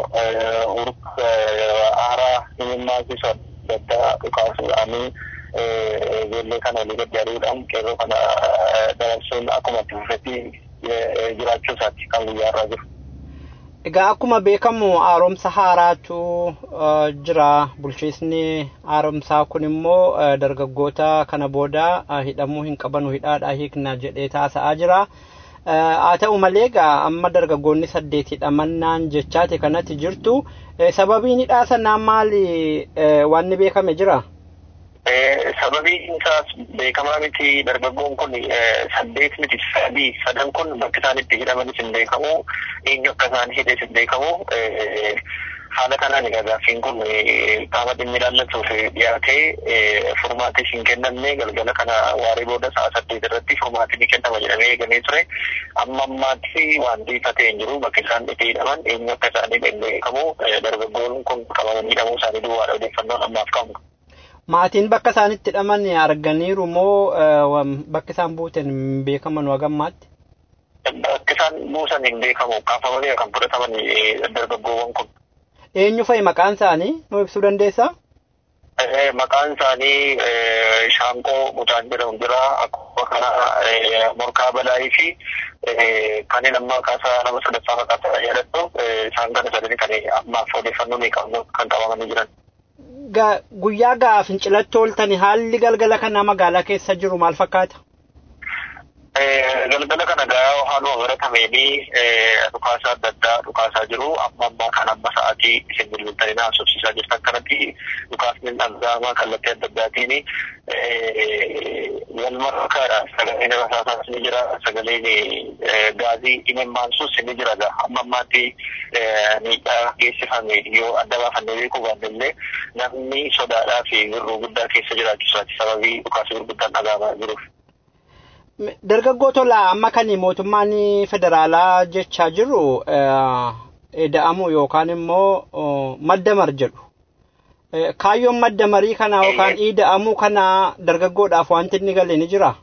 aaraa himimmaasisu adda addaa dhukaasuudhaani ijoollee kana olii gaddaariidhaan qeerroo kana dabarsuun akkuma itti fufetti jiraachuu isaatti kan guyyaa irraa jiru. Egaa akkuma beekamu haaromsa haaraatu jira. Bulchiisni haaromsaa kun immoo dargaggoota kana booda hidhamuu hin qabanu hidhaadhaa hiikna jedhee taasa'aa jira. Haa ta'u malee egaa amma dargaggoonni saddeet hidhamannaan jechaate kanatti jirtu. Sababiin hidhaa sanaa maali wanni beekame jira? Sababiin isaas beekamaa miti dargaggoon kun saddeet miti sadii sadan kun bakki isaan itti hidhamanis hin beekamu eenyu akka isaan hidhes hin beekamu haala kanaan egaa gaaffiin kun qaama dhimmi ilaallatuuf dhiyaatee furmaati hin kennamne galgala kana waarii booda sa'a saddeet irratti furmaati ni kennama jedhamee eegamee ture amma ammaatti wanti ifa ta'e hin jiru bakki isaan itti hidhaman eenyu akka isaanii beekamu dargaggoon kun qabamanii hidhamuu isaanii duwwaadha odeeffannoon ammaaf qabnu. Maatiin bakka isaan itti hidhaman arganiiru moo bakki isaan buutan hin beekaman wagammaatti? Bakki isaan buusan hin beekamu kaafamanii kan fudhataman dargaggoowwan kun. Eenyu fa'i maqaan isaanii nu ibsuu dandeessaa? Maqaan isaanii Shaanqoo Mucaan jedhamu jira. Akkuma kana Morkaa Balaayii fi kanneen amma maqaasaa nama sadaffaa maqaasaa yaadadhu isaan kana sadanii kan ammaaf odeeffannoo ni qabnu kan qabamanii jiran. Guyyaa gaaf fincilatti ooltani haalli galgala kana magaalaa keessa jiru maal fakkaata? galgala kana gaa haaluma baratameenii dhukaasa adda addaa dhukaasaa jiru amma ammaa kan amma sa'aatii isin bilbiltanii haasofsiisaa jirtan kanatti dhukaasni dhaga'amaa kallattii adda addaatiin wal markaadha sagaleen rasaasaas ni jira sagaleen gaazii imimmaansus ni jira gaa amma ammaatti miidhaa geessifame yoo adda baafannee beekuu baannellee namni sodaadhaa fi birruu guddaa keessa jiraachisaati sababii dhukaasii gurguddaan dhaga'amaa jiruuf. dargaggoo tola amma kan mootummaan federaalaa jechaa jiru ida'amu yookaan immoo maddamar jedhu. Kaayyoon maddamarii kana yookaan ida'amuu kana dargaggoodhaaf wanti inni galee ni jira.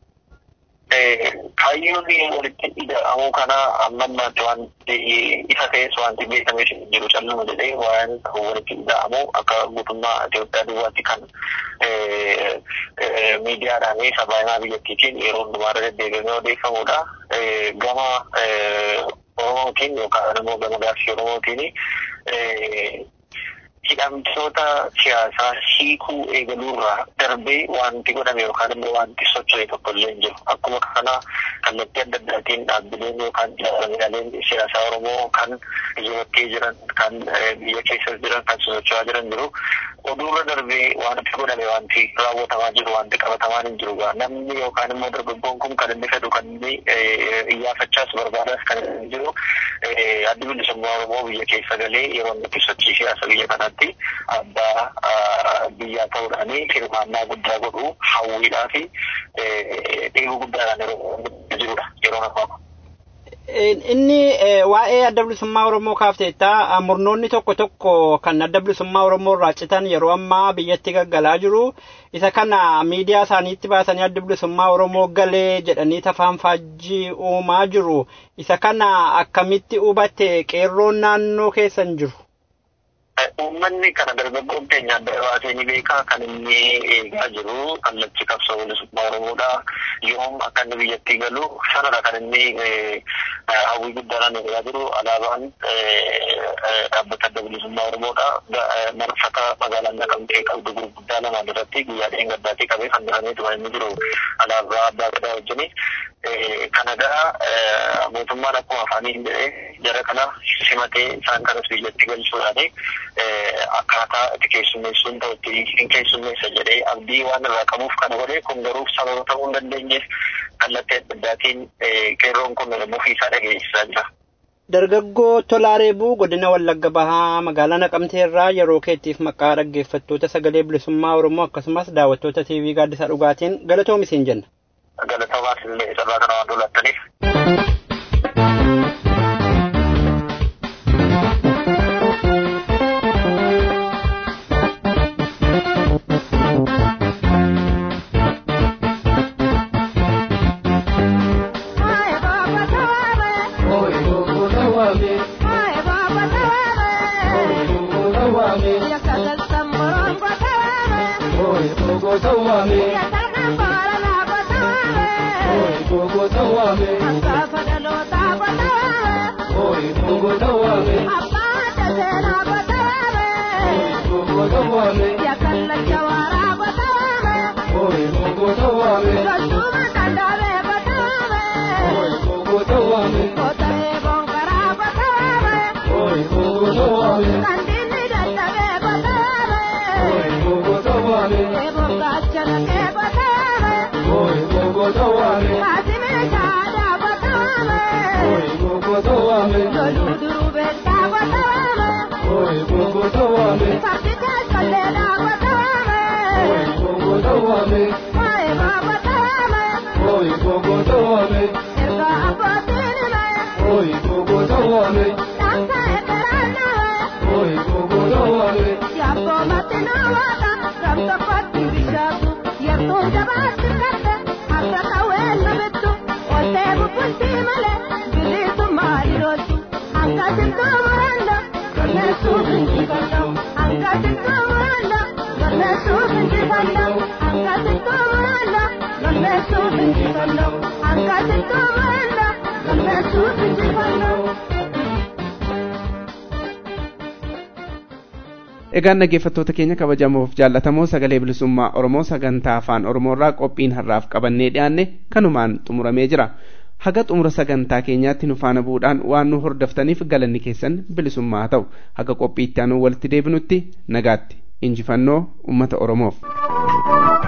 Kaayyoon walitti ida'amuu kana amma ammaatti wanti ifa ta'es wanti beekamee jiru calluma jedhee waan walitti ida'amu akka guutummaa Itoophiyaa duwwaatti kan miidiyaadhaan sabaahimaa biyyattiitiin yeroo hundumaarra deddeebi'amee odeeffamudha. Gama Oromootiin yookaan immoo gama gaaffii Oromootiin hidhamtoota siyaasaa hiikuu eegaluurraa darbee wanti godhame yookaan immoo wanti socho'e tokko illee hin jiru. Akkuma kana kallattii adda addaatiin dhaabbileen yookaan jaarmiyaaleen siyaasaa Oromoo kan biyya jiran kan biyya keessa jiran kan socho'aa jiran jiru. Oduurra darbee wanti godhame wanti raawwatamaa jiru wanti qabatamaan hin jiru gaa namni yookaan immoo dargaggoon kun kan inni fedhu kan inni iyyaafachaas barbaadas kan inni jiru addi bilisummaa Oromoo biyya keessa galee yeroo inni sochii siyaasa biyya kanaatti abbaa biyyaa ta'uudhaan hirmaannaa guddaa godhu hawwiidhaa fi dheebuu guddaadhaan yeroo jirudha yeroo ammaa. Inni waa'ee adda bilisummaa Oromoo kaafteetta murnoonni tokko tokko kan adda bilisummaa Oromoo irraa citan yeroo ammaa biyyatti gaggalaa jiru. Isa kana miidiyaa isaaniitti baasanii adda bilisummaa Oromoo galee jedhanii tafaan faajjii uumaa jiru. Isa kana akkamitti hubatte qeerroon naannoo keessan jiru? Uummanni kana dargaggoon keenya adda baasee ni beekaa kan inni eegaa jiru kallachi qabsoo bilisummaa Oromoodha. Yoom akka inni biyyattii galu sanadha kan inni hawwii guddaadhaan eegaa jiru alaabaan dhaabbata adda bilisummaa Oromoodha. Marfata magaalaa Naqamtee qabdu gurguddaa lamaan irratti guyyaa dheengaddaatii qabee fannifamee tuma inni jiru alaabaa abbaa gadaa wajjini. Kanadaa mootummaan akkuma afaaniin jedhee jara kana simatee isaan kanas biyyatti galchuudhaani akkaataa itti keessummeessuun ta'u itti hin keessummeessa jedhee abdii waan irraa qabuuf kana godhee kun garuu sababa ta'uu hin dandeenyeef kallattii adda addaatiin qeerroon kun mufiisaa dhageessisaa jira. Dargaggoo Tolaareebuu godina Wallagga Bahaa magaalaa Naqamtee irraa yeroo keettiif maqaa dhaggeeffattoota sagalee bilisummaa Oromoo akkasumas daawwattoota TV gaaddisaa dhugaatiin galatoomi siin jenna. Galatoomaas illee carraa kana waan dhulattaniif. egaan dhaggeeffattoota keenya kabajamoof jaallatamoo sagalee bilisummaa oromoo sagantaa afaan oromoorraa qophiin har'aaf qabannee dhiyaanne kanumaan xumuramee jira haga xumura sagantaa keenyaatti nu faana bu'uudhaan waan nu hordoftaniif galanni keessan bilisummaa haa ta'u haga qophiitti aanuu walitti deebinutti nagaatti injifannoo ummata oromoof.